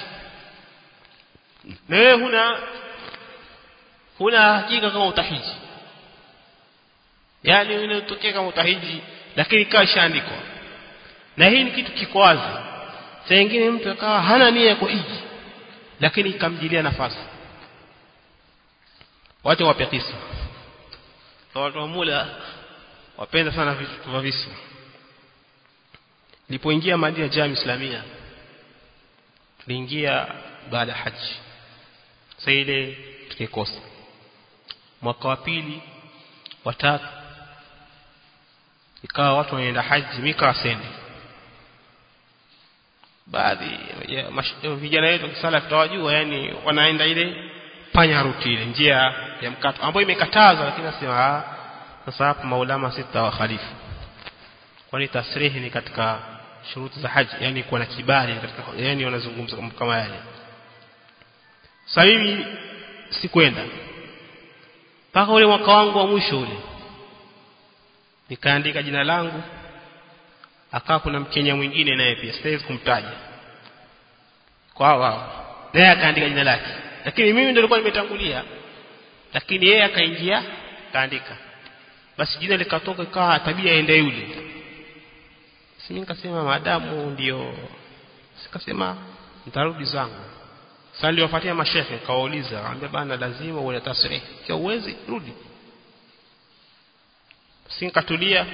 na wewe huna huna hakika kama utahiji yani inatokea kama utahiji lakini ikawa ishaandikwa na hii ni kitu kiko wazi saa nyingine mtu akawa hana nia ya kuhiji lakini ikamjilia nafasi watu wape kisa watu wa mula wapenda sana vitu vya visa nilipoingia Madina Jami Islamia tuliingia baada ya haji sasa ile tukikosa mwaka wa pili watatu ikawa watu wanaenda haji mika sendi baadhi ya vijana wetu kisala tutawajua yani wanaenda ile panya ruti ile njia ya mkato ambayo imekatazwa lakini nasema sasa hapa maulama sita wa khalifu kwani tasrihi ni katika shuruti za haji yani kuwa na kibali katika yani wanazungumza kama yale sasa mimi sikwenda mpaka ule mwaka wangu wa mwisho ule nikaandika jina langu akawa kuna mkenya mwingine naye pia siwezi kumtaja kwa wao naye akaandika jina lake lakini mimi ndio nilikuwa nimetangulia lakini yeye akaingia kaandika basi jina likatoka ikawa tabia ende yule si nikasema maadamu ndio sikasema nitarudi zangu sasa niliwafuatia mashehe kawauliza akamwambia bana lazima uwe na tasrih kwa uwezi rudi sinkatulia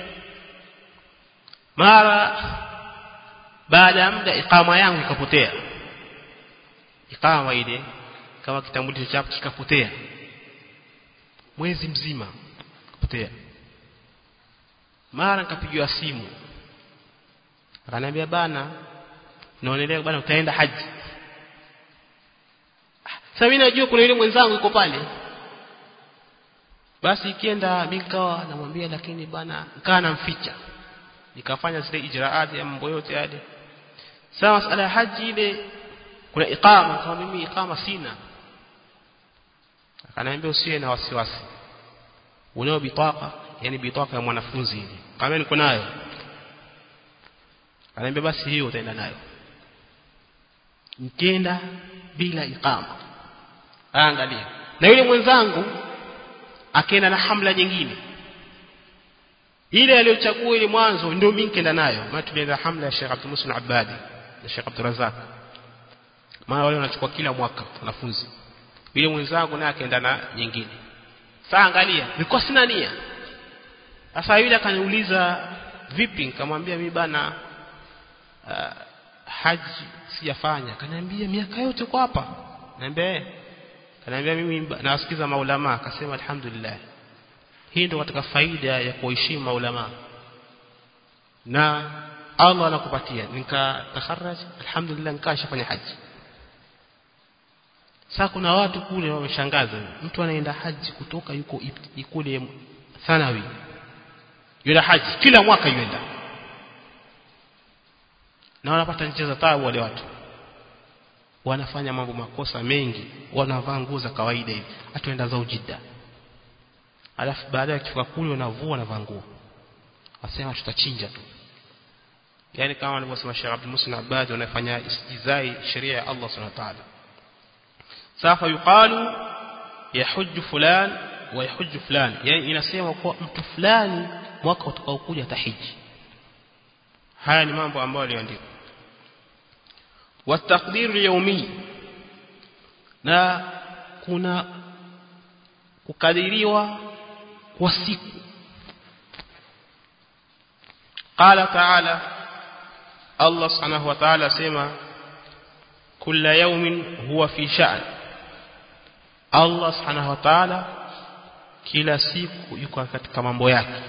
mara baada ya muda ikama yangu ikapotea ikama ile kama kitambulisho chako kikapotea mwezi mzima kapotea mara nikapigiwa simu akaniambia bana naonelea bana utaenda haji sasa mimi najua kuna yule mwenzangu yuko pale basi ikienda mimi nikawa namwambia lakini bana nikaa namficha nikafanya zile ijraati ya mambo yote yale sasa masala ya haji ile kuna iqama kama mimi iqama sina akaniambia usiwe na wasiwasi unao bitaka yani bitaka ya mwanafunzi ile kama niko nayo akaniambia basi hiyo utaenda nayo nikienda bila iqama angalia na yule mwenzangu akaenda na hamla nyingine ile aliyochagua ile mwanzo ndio mimi nikaenda nayo maana tulienda hamla ya Sheikh Abdul Muslim Abadi na Sheikh Abdul Razak maana wale wanachukua kila mwaka wanafunzi yule mwenzangu naye akaenda na nyingine sasa angalia nilikuwa sina nia sasa yule akaniuliza vipi nikamwambia mimi bana uh, haji sijafanya akaniambia miaka yote uko hapa niambia Kaniambia mimi nawasikiza maulama akasema alhamdulillah. Hii ndio katika faida ya kuheshimu maulama. Na Allah anakupatia nikatakharraj alhamdulillah nikashafanya haji. Sasa kuna watu kule wameshangaza. Mtu anaenda haji kutoka yuko kule thanawi. Yule haji kila mwaka yuenda. Na wanapata nchi za taabu wale watu wanafanya mambo makosa mengi wanavaa nguo za kawaida hivi atuenda zao jidda alafu baada ya kifika kule wanavua wanavaa nguo wasema tutachinja tu yani kama alivyosema Sheikh Abdul Muslim Abad wanafanya istizai sheria ya Allah Subhanahu wa ta'ala safa yuqalu yahujju fulan wa yahujju fulan yani inasema kwa mtu fulani mwaka utakaokuja tahiji haya ni mambo ambayo aliandika والتقدير اليومي na kuna kukadiriwa kwa siku qala ta'ala Allah subhanahu wa ta'ala sema kila yawmin huwa fi sha'n Allah subhanahu wa ta'ala kila siku yuko katika mambo yake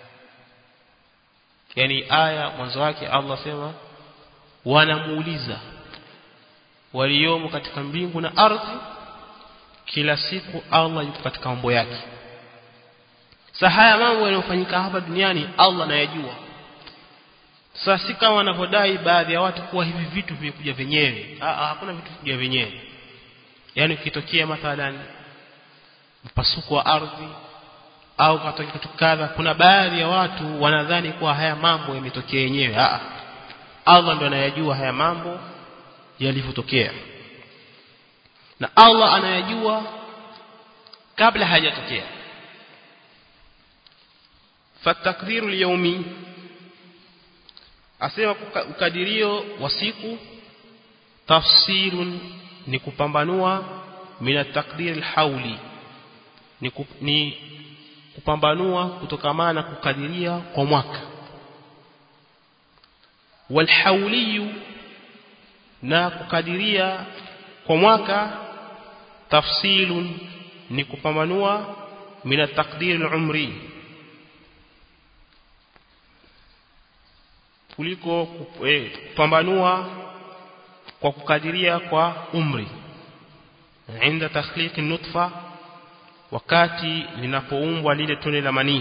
yani aya mwanzo wake Allah sema wanamuuliza waliomo katika mbingu na ardhi kila siku Allah yuko katika mambo yake sasa haya mambo yanayofanyika hapa duniani Allah anayajua sasa si kama wanavyodai baadhi ya watu kuwa hivi vitu vimekuja wenyewe hakuna vitu vikuja wenyewe yani ukitokea mathalan mpasuko wa ardhi au katokea kitu kadha kuna baadhi ya watu wanadhani kuwa haya mambo yametokea yenyewe a Allah ndo anayajua haya mambo yalivyotokea na Allah anayajua kabla hajatokea fatakdiru lyaumi asema ukadirio wa siku tafsirun ni kupambanua mina takdir alhauli ni, kup, ni kupambanua kutokamana kukadiria kwa mwaka walhauliyu na kukadiria kwa mwaka tafsilun ni kupambanua mina takdir alumri kuliko kupambanua kwa kukadiria kwa umri inda takhliqi nutfa wakati linapoumbwa lile tone la manii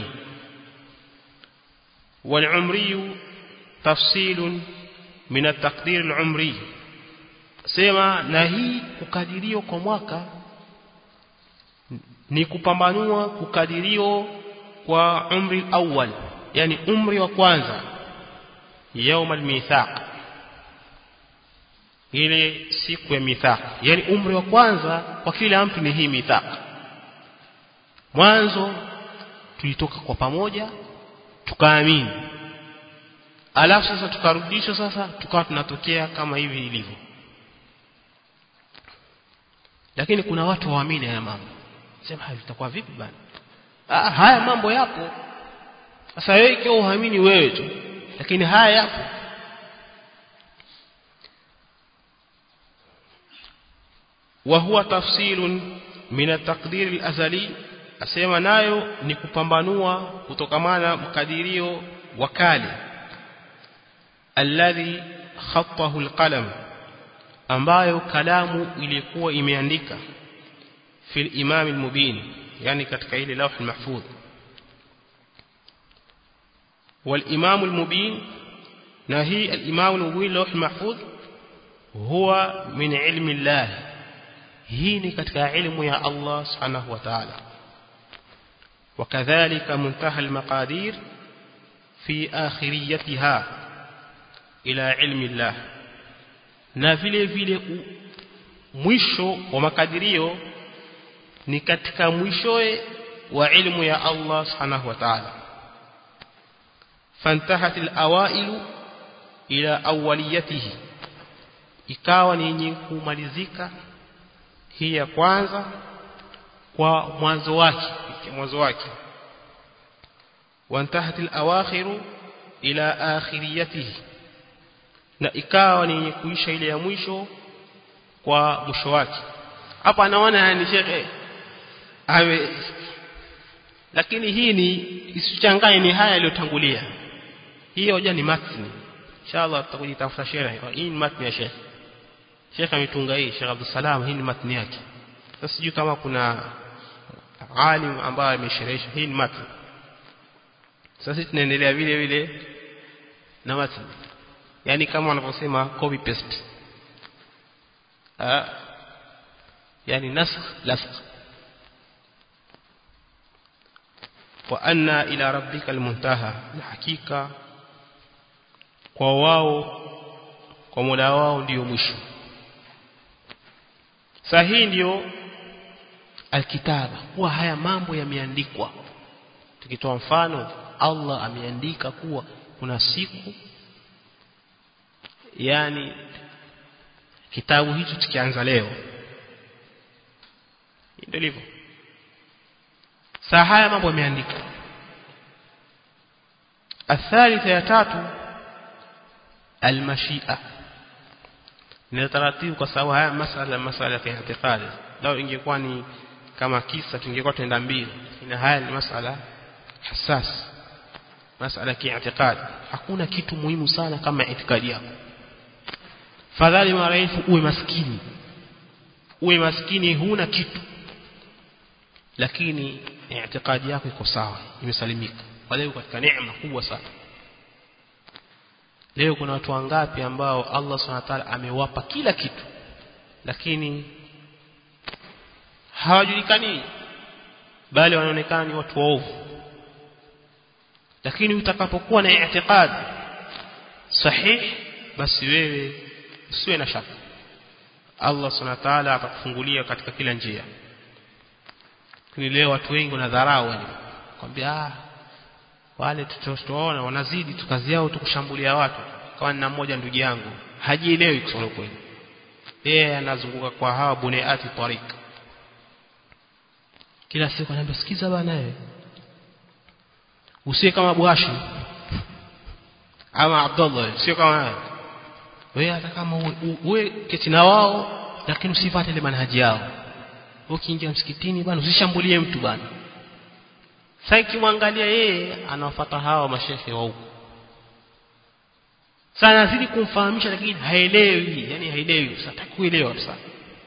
والعمري تفصيل من التقدير العمري sema na hii kukadirio kwa mwaka ni kupambanua kukadirio kwa umri awal yani umri wa kwanza يوم الميثاق ile siku ya mithaq yani umri wa kwanza kwa kila mtu ni hii mithaq mwanzo tulitoka kwa pamoja tukaamini alafu sasa tukarudishwa sasa tukawa tunatokea kama hivi ilivyo lakini kuna watu waamini haya mambo sema haya vitakuwa vipi bana ah haya mambo yapo sasa wewe ikiwa uamini wewe tu lakini haya yapo وهو تفصيل من التقدير الأزلي asema nayo ni kupambanua kutokamana mkadirio wa kale alladhi khattahu alqalam ambayo kalamu ilikuwa imeandika fil imam almubin yani katika ile lawh almahfudh wal imam almubin na hii al imam almubin lawh almahfudh huwa min ilmi allah hii ni katika ilmu ya Allah subhanahu wa ta'ala وكذلك منتهى المقادير في آخريتها إلى علم الله na vile vile mwisho wa makadirio ni katika mwishoe wa ilmu ya Allah subhanahu wa ta'ala fantahat alawailu ila awwaliyatihi ikawa ni yenye kumalizika hii ya kwanza kwa mwanzo wake mwanzo wake wantahat alawakhiru ila akhiriyatihi na ikawa ni yenye kuisha ile ya mwisho kwa mwisho wake hapa anaona ni shekhe awe lakini hii ni isichanganye ni haya yaliyotangulia hii hoja ni matni inshallah tutakujitafuta shehe hii ni matni ya shekhe shekhe ametunga hii Sheikh Abdul Salam hii ni matni yake sasa sijui kama kuna alim ambaye amesherehesha hii ni matni sasa tunaendelea vile vile na matni yani kama wanavyosema copy paste ah yani nasakh lasakh wa anna ila rabbika almuntaha na hakika kwa wao kwa Mola wao ndiyo mwisho sahihi ndiyo alkitaba kuwa haya mambo yameandikwa tukitoa mfano Allah ameandika kuwa kuna siku yani kitabu hicho tukianza leo ndio hivyo saa haya mambo yameandikwa athalitha ya tatu almashia ni taratibu kwa sababu haya masala masala ya i'tiqadi lao ingekuwa ni kama kisa tungekuwa tuenda mbili ina haya ni masala hassas masala ya i'tiqadi hakuna kitu muhimu sana kama itikadi yako fadhali maraifu uwe maskini uwe maskini huna kitu lakini i'tiqadi yako iko sawa imesalimika wale katika neema kubwa sana leo kuna watu wangapi ambao Allah Subhanahu wa ta'ala amewapa kila kitu lakini hawajulikani bali wanaonekana ni watu waovu lakini utakapokuwa na i'tiqad sahih basi wewe usiwe na shaka Allah Subhanahu wa ta'ala atakufungulia katika kila njia lakini leo watu wengi wanadharau yani kwambia ah wale tutaona wanazidi tu kazi yao tu kushambulia watu kama nina mmoja ndugu yangu hajielewi kusema kweli yeye anazunguka kwa hawa buneati tariq kila siku ananiambia sikiza bana wewe usiwe kama Bwashi ama Abdullah sio kama wewe wewe hata kama uwe keti na wao lakini usifuate ile manhaji yao ukiingia msikitini bana usishambulie mtu bana sasa ikimwangalia yeye anawafuata hawa mashehe wa huko sana azidi kumfahamisha lakini haelewi yani haelewi sasa kuelewa sasa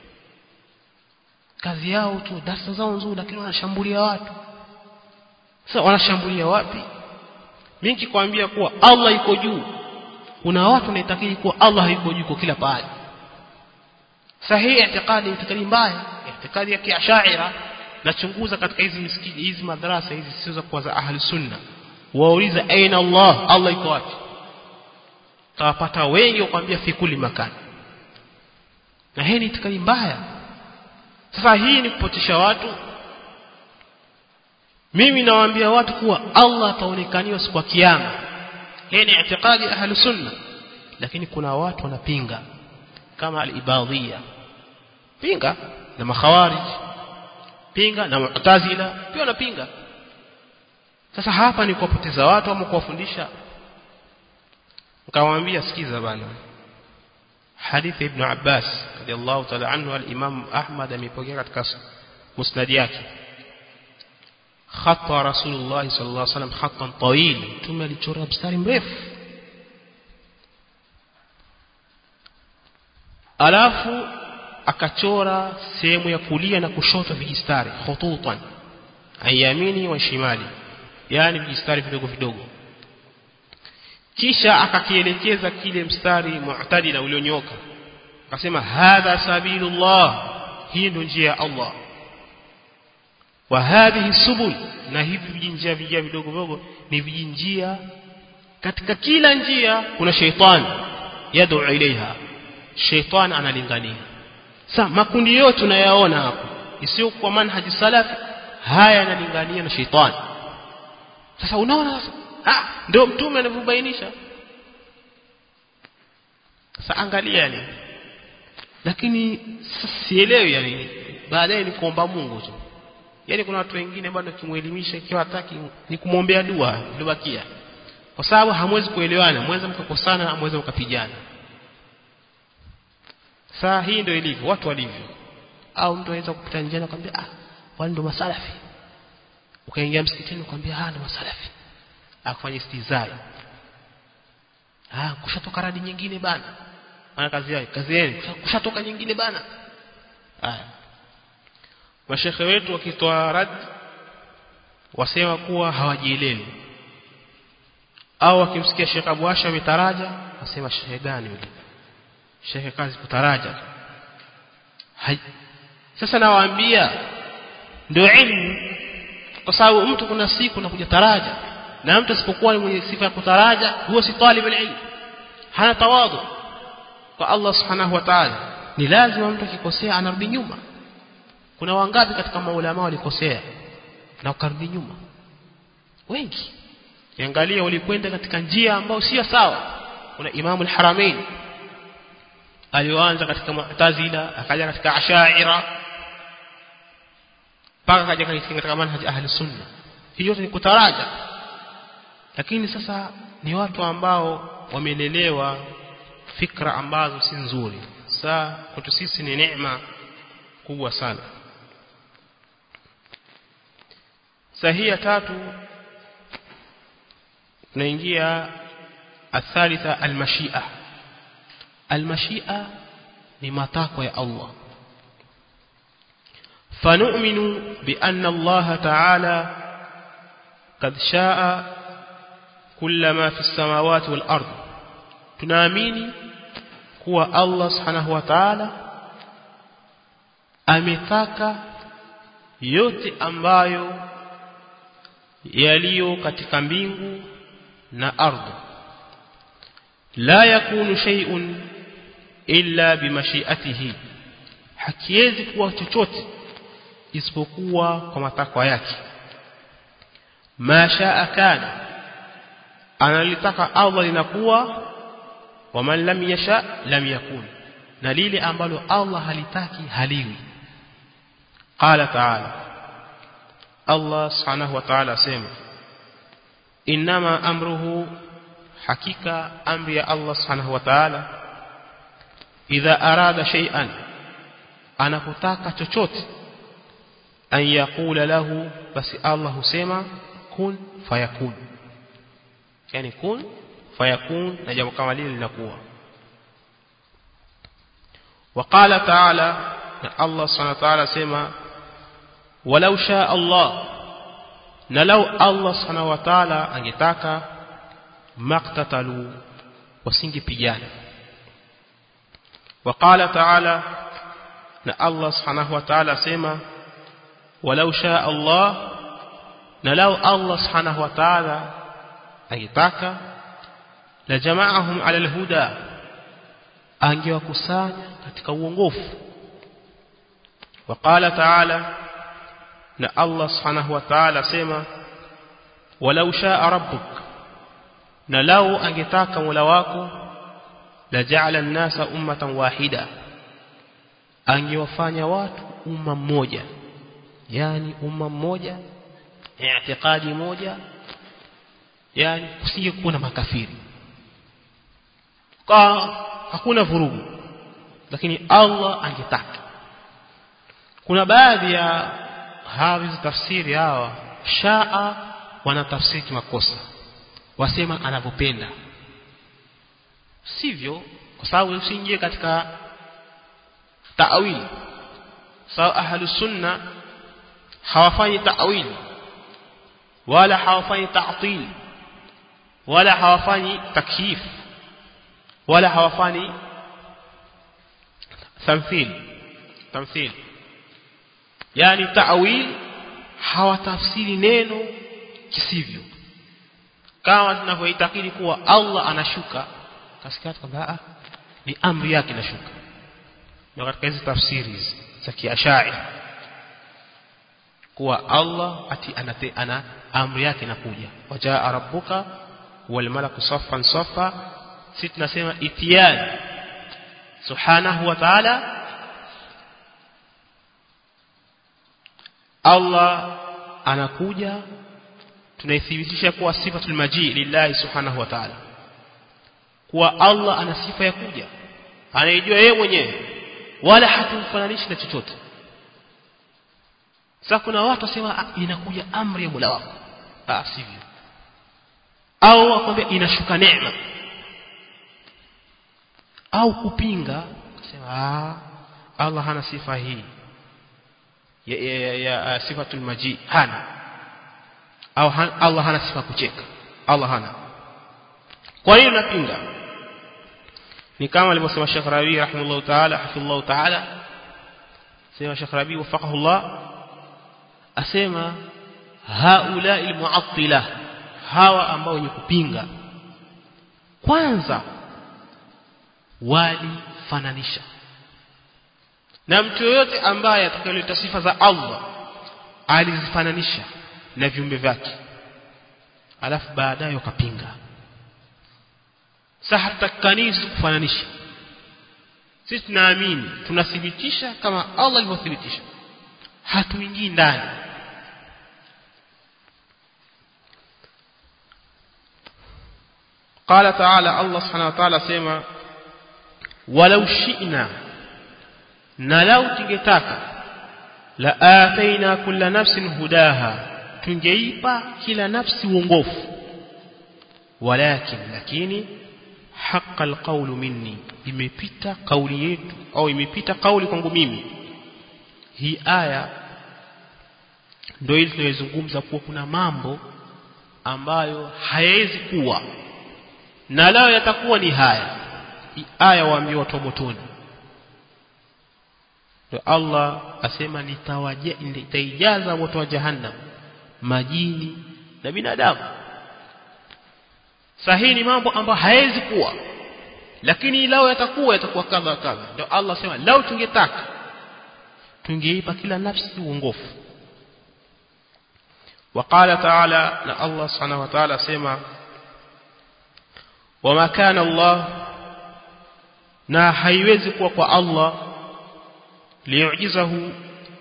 kazi yao tu darasa zao nzuri lakini wanashambulia watu sasa wanashambulia wapi mimi nikikwambia kuwa Allah yuko juu kuna watu wanaitakidi kuwa Allah hayuko juu kwa kila pahali sahihi itikadi itikadi mbaya itikadi ya kiashaira nachunguza katika hizi misikiti hizi madrasa hizi sio kwa za ahli sunna wauliza aina Allah Allah yuko wapi tawapata wengi wakwambia fi kulli makani na hii ni itikadi mbaya sasa hii ni kupotesha watu mimi nawaambia watu kuwa Allah ataonekaniwa siku ya kiyama hii ni itikadi ahli sunna lakini kuna watu wanapinga kama al-ibadhia pinga na makhawarij pinga na mu'tazila pia wanapinga sasa hapa ni kuwapoteza watu ama kuwafundisha nikamwambia sikiza bana hadithi ibn Abbas radiyallahu ta'ala anhu al-Imam Ahmad amepokea katika musnad yake khata Rasulullah sallallahu alaihi wasallam khatan tawil tume alichora mstari mrefu alafu akachora sehemu ya kulia na kushoto vijistari khututan ayamini wa shimali yani vijistari vidogo vidogo kisha akakielekeza kile mstari mu'tadila ulionyoka akasema hadha sabilullah hii ndio njia ya Allah wa hadhihi subul na hivi vijinjia vijia vidogo vidogo ni vijinjia katika kila njia kuna sheitani yad'u ilaiha sheitani analingania sasa makundi yote tunayaona hapo isiyo kwa manhaji salafi haya yanalingania na sheitani sasa unaona sasa ah ndio mtume anavyobainisha sasa angalia yani lakini sielewi yani baadaye ni kuomba Mungu tu yani kuna watu wengine bado kimuelimisha ikiwa hataki ni kumwombea dua iliyobakia kwa sababu hamwezi kuelewana mweza mkakosana mweza mkapigana saa hii ndio ilivyo watu walivyo au mtu anaweza kupita njiani akwambia ah wale ndio masalafi ukaingia msikitini ukamwambia ah ndio masalafi akufanya istizai ah kushatoka radi nyingine bana maana kazi yake kazi yenu kushatoka nyingine bana haya mashekhe wetu wakitoa rad wasema kuwa hawajielewi au wakimsikia Sheikh Abu Asha ametaraja wasema shehe gani yule shehe kazi kutaraja hai sasa nawaambia ndio ilmu kwa sababu mtu kuna siku nakuja taraja na mtu asipokuwa ni mwenye sifa ya kutaraja huwa si talib ilmu hana tawadhu kwa Allah subhanahu wa ta'ala ni lazima mtu akikosea anarudi nyuma kuna wangapi katika maulama walikosea na ukarudi nyuma wengi angalia ulikwenda katika njia ambayo sio sawa kuna imamu al-haramain alioanza katika mu'tazila akaja katika ashaira mpaka akaja katika manhaj ahli sunna hiyo ni kutaraja lakini sasa ni watu ambao wamelelewa fikra ambazo si nzuri saa kwetu sisi ni neema kubwa sana sahia tatu tunaingia athalitha almashia almashia ni matakwa ya Allah فنؤمن بأن الله تعالى قد شاء كل ما في السماوات والأرض tunaamini kuwa Allah subhanahu wa ta'ala ametaka yote ambayo yaliyo katika mbingu na ardhi la yakunu shay'un illa bimashiatihi hakiwezi kuwa chochote isipokuwa kwa matakwa yake ma shaa kana analitaka Allah linakuwa waman lam yasha lam yakun na lile ambalo Allah halitaki haliwi qala ta'ala Allah subhanahu wa ta'ala sema inma amruhu hakika amri ya Allah subhanahu wa ta'ala idha arada shay'an anapotaka chochote an yaqula lahu basi Allah husema kun fayakun yani kun fayakun na jambo kama lile linakuwa وقال تعالى الله سبحانه وتعالى سما ولو شاء الله نلو الله سبحانه وتعالى angetaka maqtatalu wasingepigana وقال تعالى na Allah subhanahu wa ta'ala sema walau shaa Allah na lau Allah subhanahu wa ta'ala angetaka la jama'ahum 'ala al-huda angewakusanya katika uongofu وقال تعالى na Allah subhanahu wa ta'ala sema walau shaa rabbuk na lau angetaka Mola wako la ja'ala an-nasa ummatan wahida angewafanya watu umma mmoja yani umma mmoja i'tiqadi moja yani kusingekuwa na makafiri kwa hakuna vurugu lakini Allah angetaka kuna baadhi ya hawizi tafsiri hawa shaa wanatafsiri kimakosa wasema anavyopenda sivyo kwa sababu usiingie katika ta'wili sawa ahlu sunna hawafanyi ta'wili wala hawafanyi ta'til wala hawafanyi takyif wala hawafanyi tamthil tamthil yani ta'wil hawatafsiri neno kisivyo kama tunavyoitakidi kuwa Allah anashuka kasikati kwamba ni amri yake inashuka ndio katika hizi tafsiri za kiashairi kuwa Allah ati anate, ana amri yake inakuja wajaa rabbuka wal malaku saffan saffa sisi tunasema itiyan subhanahu wa ta'ala Allah anakuja tunaithibitisha kuwa sifatul maji lillahi subhanahu wa ta'ala kuwa Allah ana sifa ya kuja anaijua yeye mwenyewe wala hatumfananishi na chochote sasa kuna watu wasema inakuja amri ya Mola wako ah sivyo au akwambia inashuka neema au kupinga kusema ah Allah hana sifa hii ya, ya, ya, ya sifatul maji hana au han, Allah hana sifa kucheka Allah hana kwa hiyo napinga ni kama alivyosema Sheikh Rabi rahimahullah ta'ala hafidhullah ta'ala sema Sheikh Rabi wafaqahu Allah asema haula almu'attila hawa ambao wenye kupinga kwanza walifananisha na mtu yoyote ambaye atakayeleta sifa za Allah alizifananisha na viumbe vyake alafu baadaye wakapinga sasa hatutakanishi kufananisha sisi tunaamini tunathibitisha kama Allah alivyothibitisha hatuingii ndani قال تعالى الله سبحانه وتعالى سيما ولو شئنا نلو تنgetaka لآتينا كل نفس هداها tungeipa kila nafsi uongofu walakin lakini haqa alqawlu minni imepita kauli yetu au imepita kauli kwangu mimi hii aya ndio ile tunayozungumza kuwa kuna mambo ambayo hayawezi kuwa na lao yatakuwa ni haya hii aya waambiwa watu motoni ndio Allah asema nitawaje nitaijaza moto wa jahannam majini na binadamu sahihi ni mambo ambayo hayawezi kuwa lakini lao yatakuwa yatakuwa kadha kadha ndio Allah asema lao tungetaka tungeipa kila nafsi uongofu وقال تعالى ان الله سبحانه وتعالى سما وما كان الله na haiwezi kuwa kwa Allah liyujizahu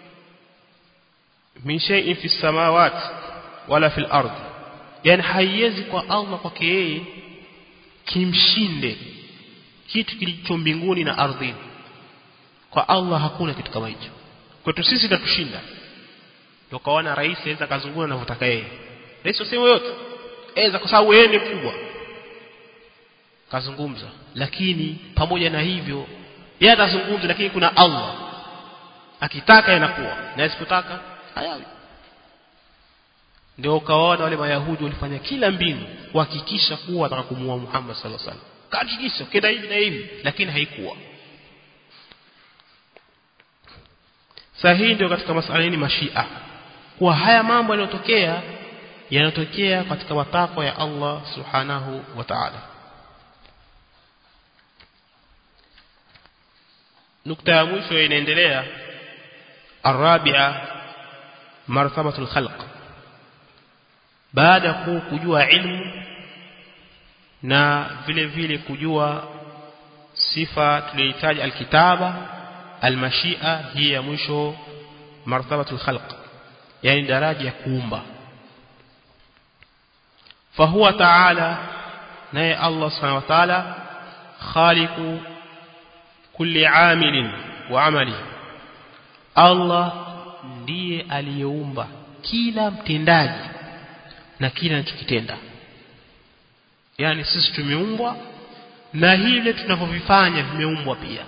min shay'in fi samawati wala fil ard yani haiwezi kwa Allah kwake yeye kimshinde kitu kilicho mbinguni na ardhini kwa Allah hakuna kitu kama hicho kwetu sisi tatushinda ndio kaona rais aweza kazungumza anavyotaka yeye rais useme yote aweza kwa sababu yeye ni mkubwa kazungumza lakini pamoja na hivyo yeye atazungumza lakini kuna Allah akitaka yanakuwa na asipotaka hayawi ndio ukaona wale mayahudi walifanya kila mbinu kuhakikisha kuwa wataka kumuua Muhammad sallallahu alaihi wasallam kahakikisha kenda hivi na hivi lakini haikuwa sahihi ndio katika masuala ni mashia kuwa haya mambo yanayotokea yanatokea katika matakwa ya Allah subhanahu wa ta'ala nukta ya mwisho inaendelea الرابعه مرتبه الخلق baada ya kujua ilmu na vile vile kujua sifa tuliyohitaji alkitaba almashia hii ya mwisho martabatul khalq yani daraja ya kuumba fahuwa ta'ala naye Allah subhanahu wa ta'ala khaliqu kulli amilin wa amali Allah ndiye aliyeumba kila mtendaji na kila anachokitenda yani sisi tumeumbwa na hile tunavyovifanya vimeumbwa pia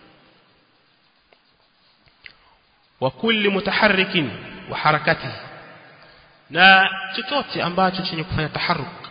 wa kulli mutaharrikin wa harakatihi na chochote ambacho chenye kufanya taharuk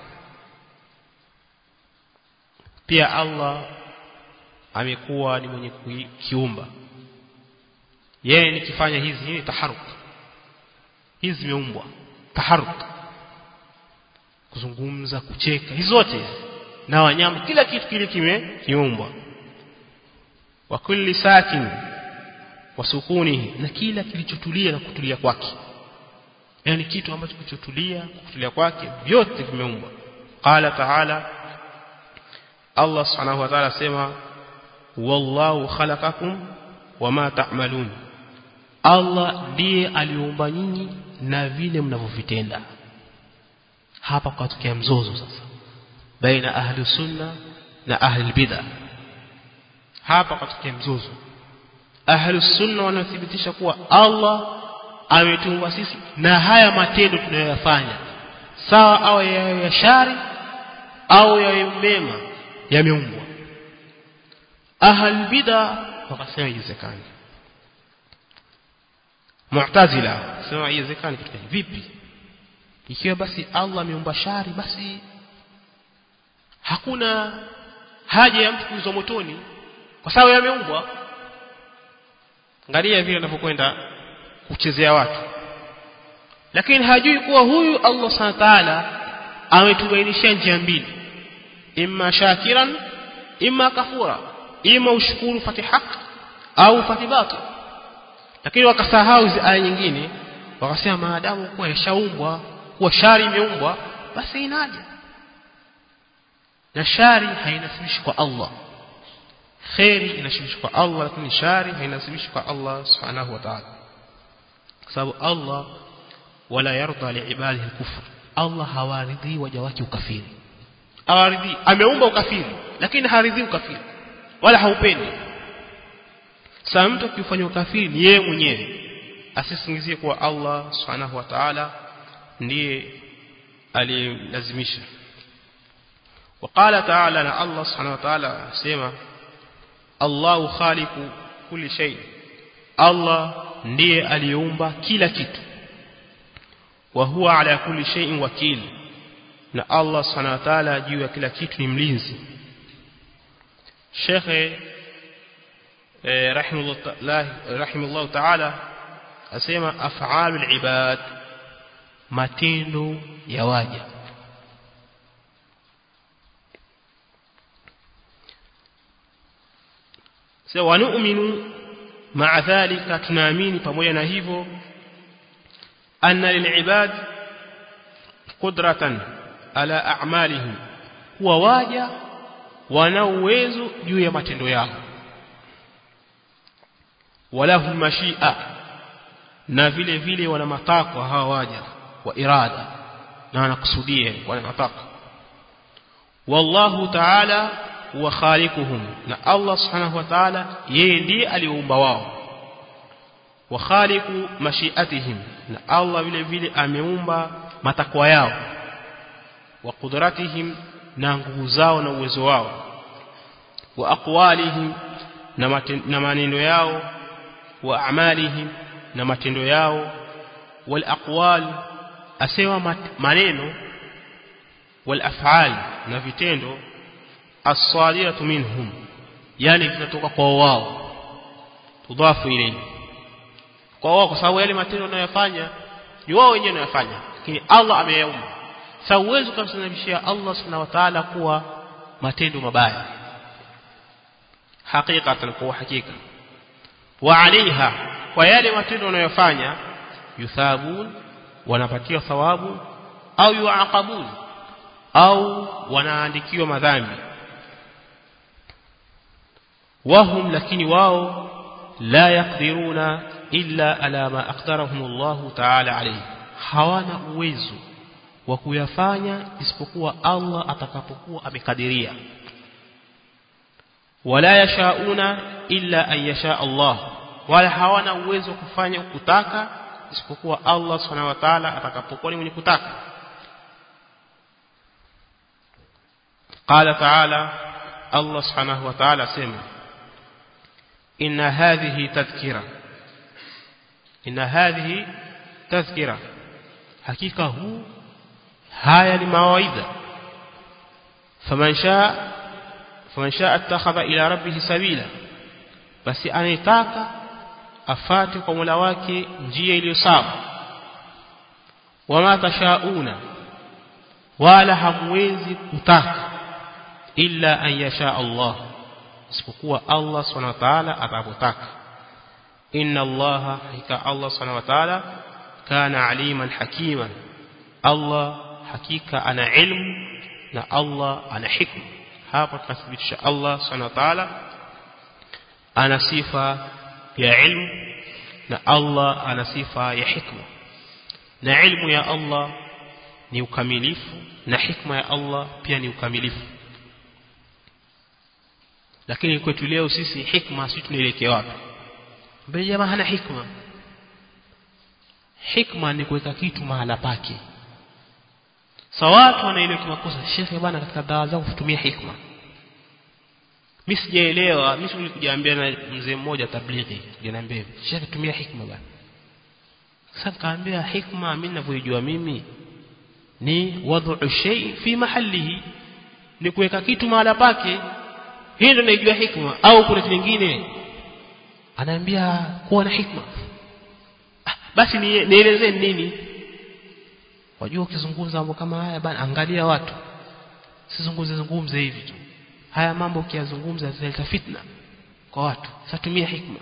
pia Allah amekuwa ni mwenye kiumba yeye nikifanya hizi hii ni taharuk hizi zimeumbwa taharuk kuzungumza kucheka hizo zote na wanyama kila kitu kile kime kiumbwa wa kulli sakin wa sukunihi na kila kilichotulia na kutulia kwake yani kitu ambacho kilichotulia kutulia kwake vyote vimeumbwa qala ta'ala Allah subhanahu wa ta'ala sema wallahu khalaqakum wama ta'malun Allah ndiye aliumba nyinyi na vile mnavyovitenda hapa kutokea mzozo sasa baina ahli sunna na ahli bid'ah hapa kutokea mzozo ahli sunna wanathibitisha kuwa Allah ametuumba sisi na haya matendo tunayoyafanya sawa au yawe ya shari au yawe mema yameumbwa ahli bid'ah wakasema haiwezekani Mu'tazila sema haiwezekani kitu vipi ikiwa basi Allah ameumba shari basi hakuna haja ya mtu kuingizwa motoni kwa sababu yameumbwa angalia vile anapokwenda kuchezea watu lakini hajui kuwa huyu Allah Subhanahu ta'ala ametubainishia njia mbili imma shakiran imma kafura imma ushukuru fati haq au fati batil lakini wakasahau hizi aya nyingine wakasema maadamu kuwa yashaumbwa kuwa shari imeumbwa basi inaje na shari hainasibishi kwa Allah khairi inasibishwa kwa Allah lakini shari hainasibishi kwa Allah subhanahu wa ta'ala kwa sababu Allah wala yarda liibadihi al-kufr Allah hawaridhi waja wake ukafiri hawaridhi ameumba ukafiri lakini haridhi ukafiri wala haupendi sasa mtu akifanya ukafiri ni yeye mwenyewe asisingizie kuwa Allah subhanahu wa ta'ala ndiye aliyelazimisha وقال تعالى ان الله سبحانه وتعالى سما الله خالق كل شيء الله ndiye aliumba kila kitu wa huwa ala kulli shay'in wakil na Allah subhanahu wa ta'ala juu ya kila kitu ni mlinzi Sheikh eh rahimahullah rahimahullah ta'ala asema af'alul ibad matendo ya waja sasa wanu'minu ma'a dhalika tunaamini pamoja na hivyo anna lil'ibad qudratan ala a'malihim kuwa waja wana uwezo juu ya matendo yao walahum mashia na vile vile wana matakwa hawa waja wa irada na wanakusudia wana matakwa wallahu ta'ala huwa khaliquhum na Allah subhanahu wa ta'ala yeye ndiye aliumba wao wa khaliqu mashiatihim na Allah vile vile ameumba matakwa yao wa qudratihim na nguvu zao na uwezo wao wa aqwalihim na maneno yao wa a'malihim na matendo yao wal aqwal asewa maneno wal af'al na vitendo as-salihatu minhum yani vinatoka kwa wao tudhafu ilayhi kwa wao kwa sababu yale matendo wanayofanya ni wao wenyewe wanayofanya lakini Allah ameyaumba sasa uwezo kumsanabishia Allah subhanahu wa ta'ala kuwa matendo mabaya hakikatan kwa hakika wa alaiha kwa yale matendo wanayofanya yuthabun wanapatiwa thawabu au yuaqabun au wanaandikiwa madhambi wahum lakini wao la yaqdiruna illa ala ma aqdarahum Allah ta'ala alayhi hawana uwezo wa kuyafanya isipokuwa Allah atakapokuwa amekadiria wala yashauna illa an yasha Allah wala hawana uwezo kufanya kutaka isipokuwa Allah subhanahu wa ta'ala atakapokuwa ni mwenye kutaka قال تعالى الله سبحانه وتعالى سمع إن هذه تذكرة إن هذه تذكرة حقيقة هو هاي المواعظ فمن شاء فمن شاء اتخذ إلى ربه سبيلا بس anayetaka afate kwa Mola wake njia iliyo sawa wama tashauna wala hamwezi kutaka illa an yasha Allah isipokuwa Allah subhanahu wa ta'ala atakapotaka inna Allah hakika Allah subhanahu wa ta'ala kana aliman hakiman Allah hakika ana ilmu na Allah ana hikma hapa tunathibitisha Allah subhanahu wa ta'ala ana sifa ya ilmu na Allah ana sifa ya hikma na ilmu ya Allah ni ukamilifu na hikma ya Allah pia ni ukamilifu lakini kwetu leo sisi hikma sisi tunaelekea wapi mbele jamaa hana hikma hikma ni kuweka kitu mahala pake sa watu wanaelewa kimakosa shekhe bana katika dawa zangu kutumia hikma mimi sijaelewa mimi nilikujaambia na mzee mmoja tablighi niambia shekhe tumia hikma bana sasa kaambia hikma mimi ninavyojua mimi ni wadhu shay fi mahalihi ni kuweka kitu mahala pake hii ndio naijua hikma au kuna kitu kingine anaambia kuwa na hikma ah, basi nielezee nini wajua ukizungumza mambo kama haya bana angalia watu sizungumze zungumze hivi tu haya mambo ukiyazungumza zitaleta fitna kwa watu sasa tumia hikma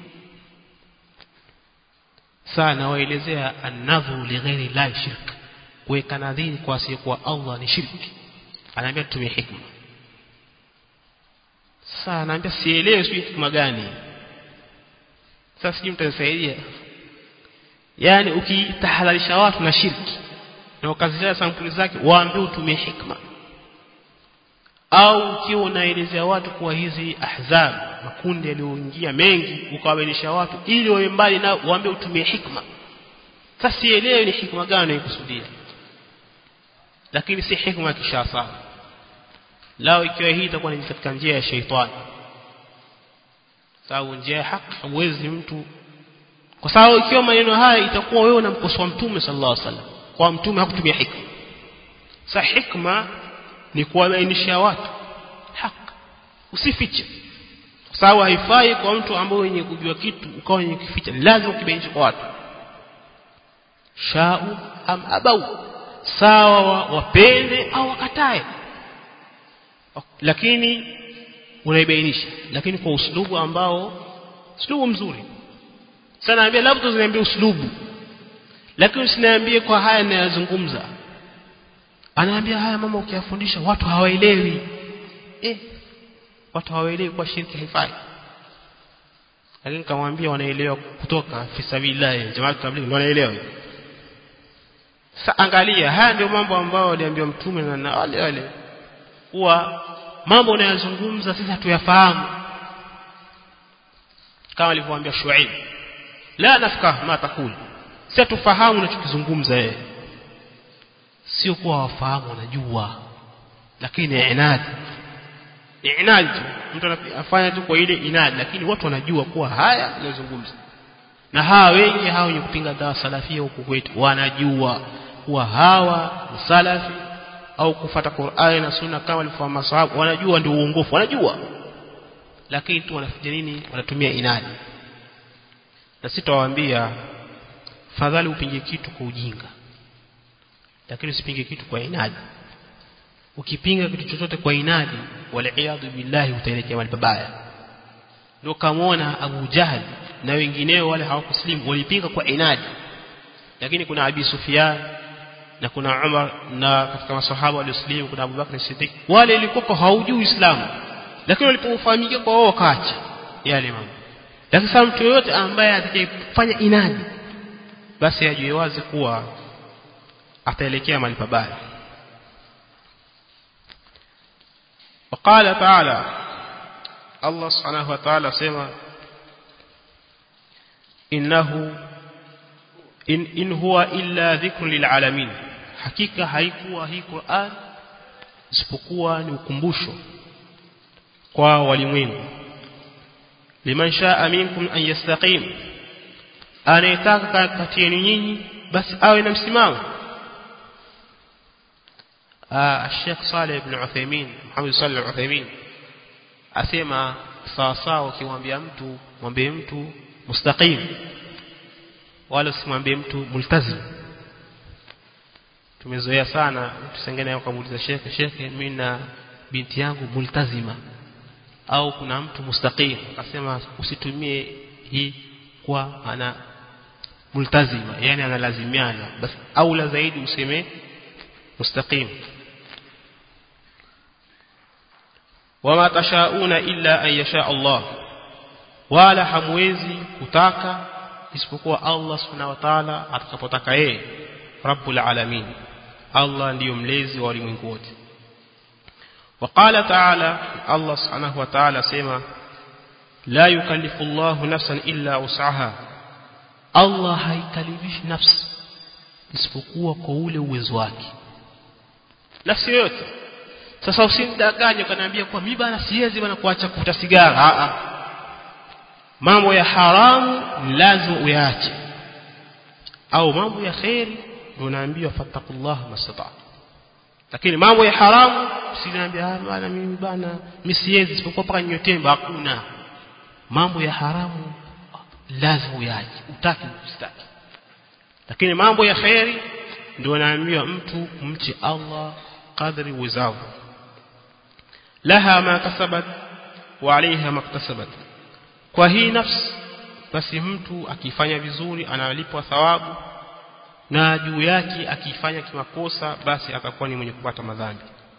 sana waelezea annadhu lighairi la shirk kuweka nadhiri kwa asiyekuwa Allah ni shirki anaambia tumie hikma sasa anaambia sielewi sijui hikma gani sasa sijui mtanisaidia yani ukitahadharisha watu na shirki na ukazisha sampuli zake waambie utumie hikma au ukiwa unaelezea watu kuwa hizi ahzab makundi yaliyoingia mengi ukawabainisha watu ili wawe mbali na waambie utumie hikma sasa sielewi ni hikma gani unaikusudia lakini si hikma kisha sawa lao ikiwa hii itakuwa ni katika njia ya sheitani sababu njia ya haki hamwezi mtu kwa sababu ikiwa maneno haya itakuwa wewe unamkosoa mtume sallallahu alaihi wasallam kwa mtume hakutumia hikma sa hikma ni kuwabainisha watu haki usifiche kwa sababu haifai kwa mtu ambaye wenye kujua kitu ukawa wenye kuficha lazima ukibainishe kwa watu shau am abau sawa wapende au wakatae lakini unaibainisha lakini kwa uslubu ambao uslubu mzuri sana naambia labda ziniambie uslubu lakini usiniambie kwa haya ninayozungumza anaambia haya mama ukiyafundisha watu hawaelewi eh watu hawaelewi kwa shirki haifai lakini kamwambia wanaelewa kutoka fi sabilillah jamaa tablighi wanaelewa sasa angalia haya ndio mambo ambayo aliambiwa mtume na wale wale kuwa mambo unayozungumza sisi hatuyafahamu kama alivyoambia Shuaib la nafkah ma takul si tufahamu unachokizungumza yeye sio kuwa wafahamu wanajua lakini inadi inadi tu mtu anafanya tu kwa ile inadi lakini watu wanajua kuwa haya anazungumza na hawa wengi hawa wenye kupinga dawa salafia huku kwetu wanajua kuwa hawa ni salafi au kufata Qur'ani na Sunna kama walivyofahamu masahaba wanajua ndio uongofu wanajua lakini tu wanafanya nini wanatumia inadi na sitawaambia fadhali upinge kitu kwa ujinga lakini usipinge kitu kwa inadi ukipinga kitu chochote kwa inadi waliaadhu billahi utaelekea mahali pabaya ndio kamwona Abu Jahal na wengineo wale hawakuslimu walipinga kwa inadi lakini kuna Abi Sufyan na kuna Umar na katika masahaba walioslimu kuna Abu Bakr Siddiq wale ilikuwa haujui Uislamu lakini walipofahamikia kwa wao wakaacha yale mambo lakini sasa mtu yoyote ambaye atakayefanya inadi basi ajue wazi kuwa ataelekea mahali pabaya وقال تعالى الله سبحانه وتعالى سما إنه إن, إن هو إلا ذكر للعالمين حقيقة haikuwa hii Qur'an isipokuwa ni ukumbusho kwa walimwengu liman shaa minkum an yastaqim anayetaka kati yenu nyinyi basi awe na msimamo Sheikh Saleh ibn Uthaymeen Muhammad Saleh al-Uthaymeen asema sawa sawa ukimwambia mtu mwambie mtu mustaqim wala usimwambie mtu multazim tumezoea sana mtu sengene akamuuliza shekhe shekhe mimi na binti yangu multazima au kuna mtu mustaqim akasema usitumie hii kwa ana multazima yani analazimiana basi au la zaidi useme mustaqim wama tashauna illa an yasha Allah wala hamwezi kutaka isipokuwa Allah subhanahu wa ta'ala atakapotaka yeye rabbul alamin Allah ndiyo mlezi wa ulimwengu wote وقال تعالى الله سبحانه وتعالى سما لا يكلف الله نفسا إلا وسعها الله haikalifishi nafsi isipokuwa kwa ule uwezo wake nafsi yote sasa usimdanganye ukaniambia kwa mimi bana siwezi bana kuacha kuvuta sigara a a mambo ya haramu lazima uyaache au mambo ya khairi ndio naambiwa fattakullah mastata lakini mambo ya haramu usiniambia ah bana mimi bana mimi siwezi isipokuwa paka nyotemba hakuna mambo ya haramu lazima uyaache utaki usitaki lakini mambo ya khairi ndio naambiwa mtu mche Allah kadri uwezavyo laha ma kasabat wa alaiha maktasabat kwa hii nafsi basi mtu akifanya vizuri analipwa thawabu na juu yake akifanya kimakosa basi atakuwa ni mwenye kupata madhambi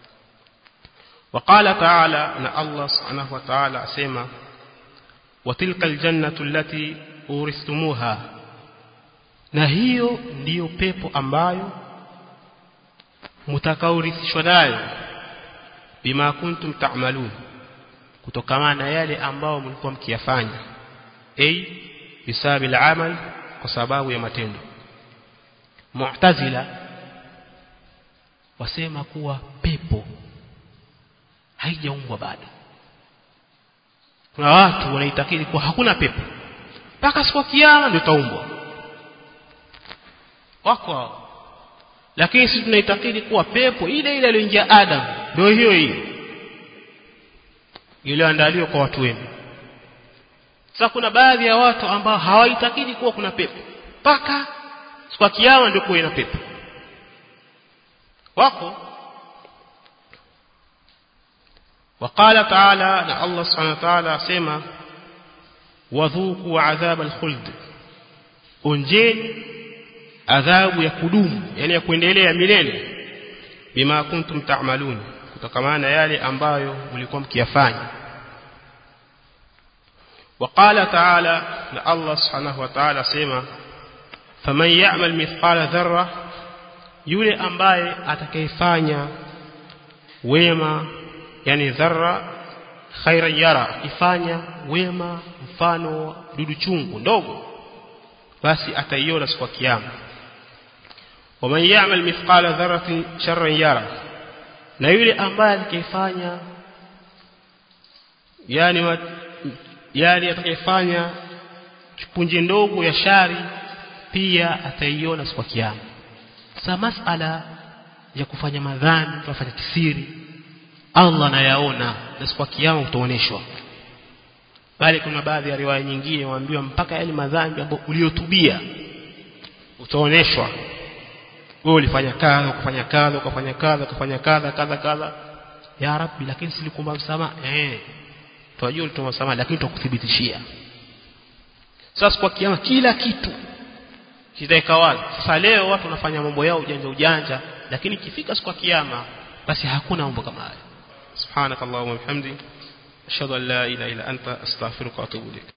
وقال تعالى ان الله سبحانه وتعالى اسما وتلك الجنه التي اورثتموها na hiyo ndiyo pepo ambayo mtakaorithishwa nayo bima kuntum ta'malun kutokana na yale ambao mlikuwa mkiyafanya ay bisabil amal kwa sababu ya matendo mu'tazila wasema kuwa pepo haijaumbwa bado kuna watu wanaitakidi kuwa hakuna pepo mpaka siku kiyama ndio taumbwa wako lakini sisi tunaitakidi kuwa pepo ile ile aliyoingia Adam ndio hiyo hiyo iliyoandaliwa kwa watu wema sasa kuna baadhi ya watu ambao hawaitakidi kuwa kuna pepo mpaka siku ya kiyama ndio kuwe na pepo wako وقال تعالى ان الله سبحانه وتعالى اسما وذوقوا عذاب الخلد onjeni adhabu ya kudumu yani ya kuendelea milele bima kuntum ta'malun kutokana yale ambayo mlikuwa mkiyafanya وقال تعالى الله سبحانه وتعالى سما فمن يعمل مثقال ذره yule ambaye atakayefanya wema yani dharra khaira yara ifanya wema mfano dudu chungu ndogo basi ataiona siku ya kiyama waman ya'mal mithqala dharratin sharran yara na yule ambaye atakayefanya yani yani atakayefanya punje ndogo ya shari pia ataiona siku ya kiyama sasa masala ya kufanya madhambi tunafanya kisiri Allah anayaona na siku ya kiyama utaoneshwa bali kuna baadhi ya riwaya nyingine waambiwa mpaka yale madhambi ambayo uliyotubia utaoneshwa wewe ulifanya kadha ukafanya kadha ukafanya kadha ukafanya kadha kadha kadha ya rabbi lakini silikumba msamaha eh tunajua ulitoma msamaha lakini tutakuthibitishia sasa kwa kiyama kila kitu kitaika wazi sasa leo watu wanafanya mambo yao ujanja ujanja lakini ikifika siku ya kiyama basi hakuna mambo kama hayo subhanakallahumma wa bihamdika ashhadu an la ilaha illa anta astaghfiruka wa atubu ilaik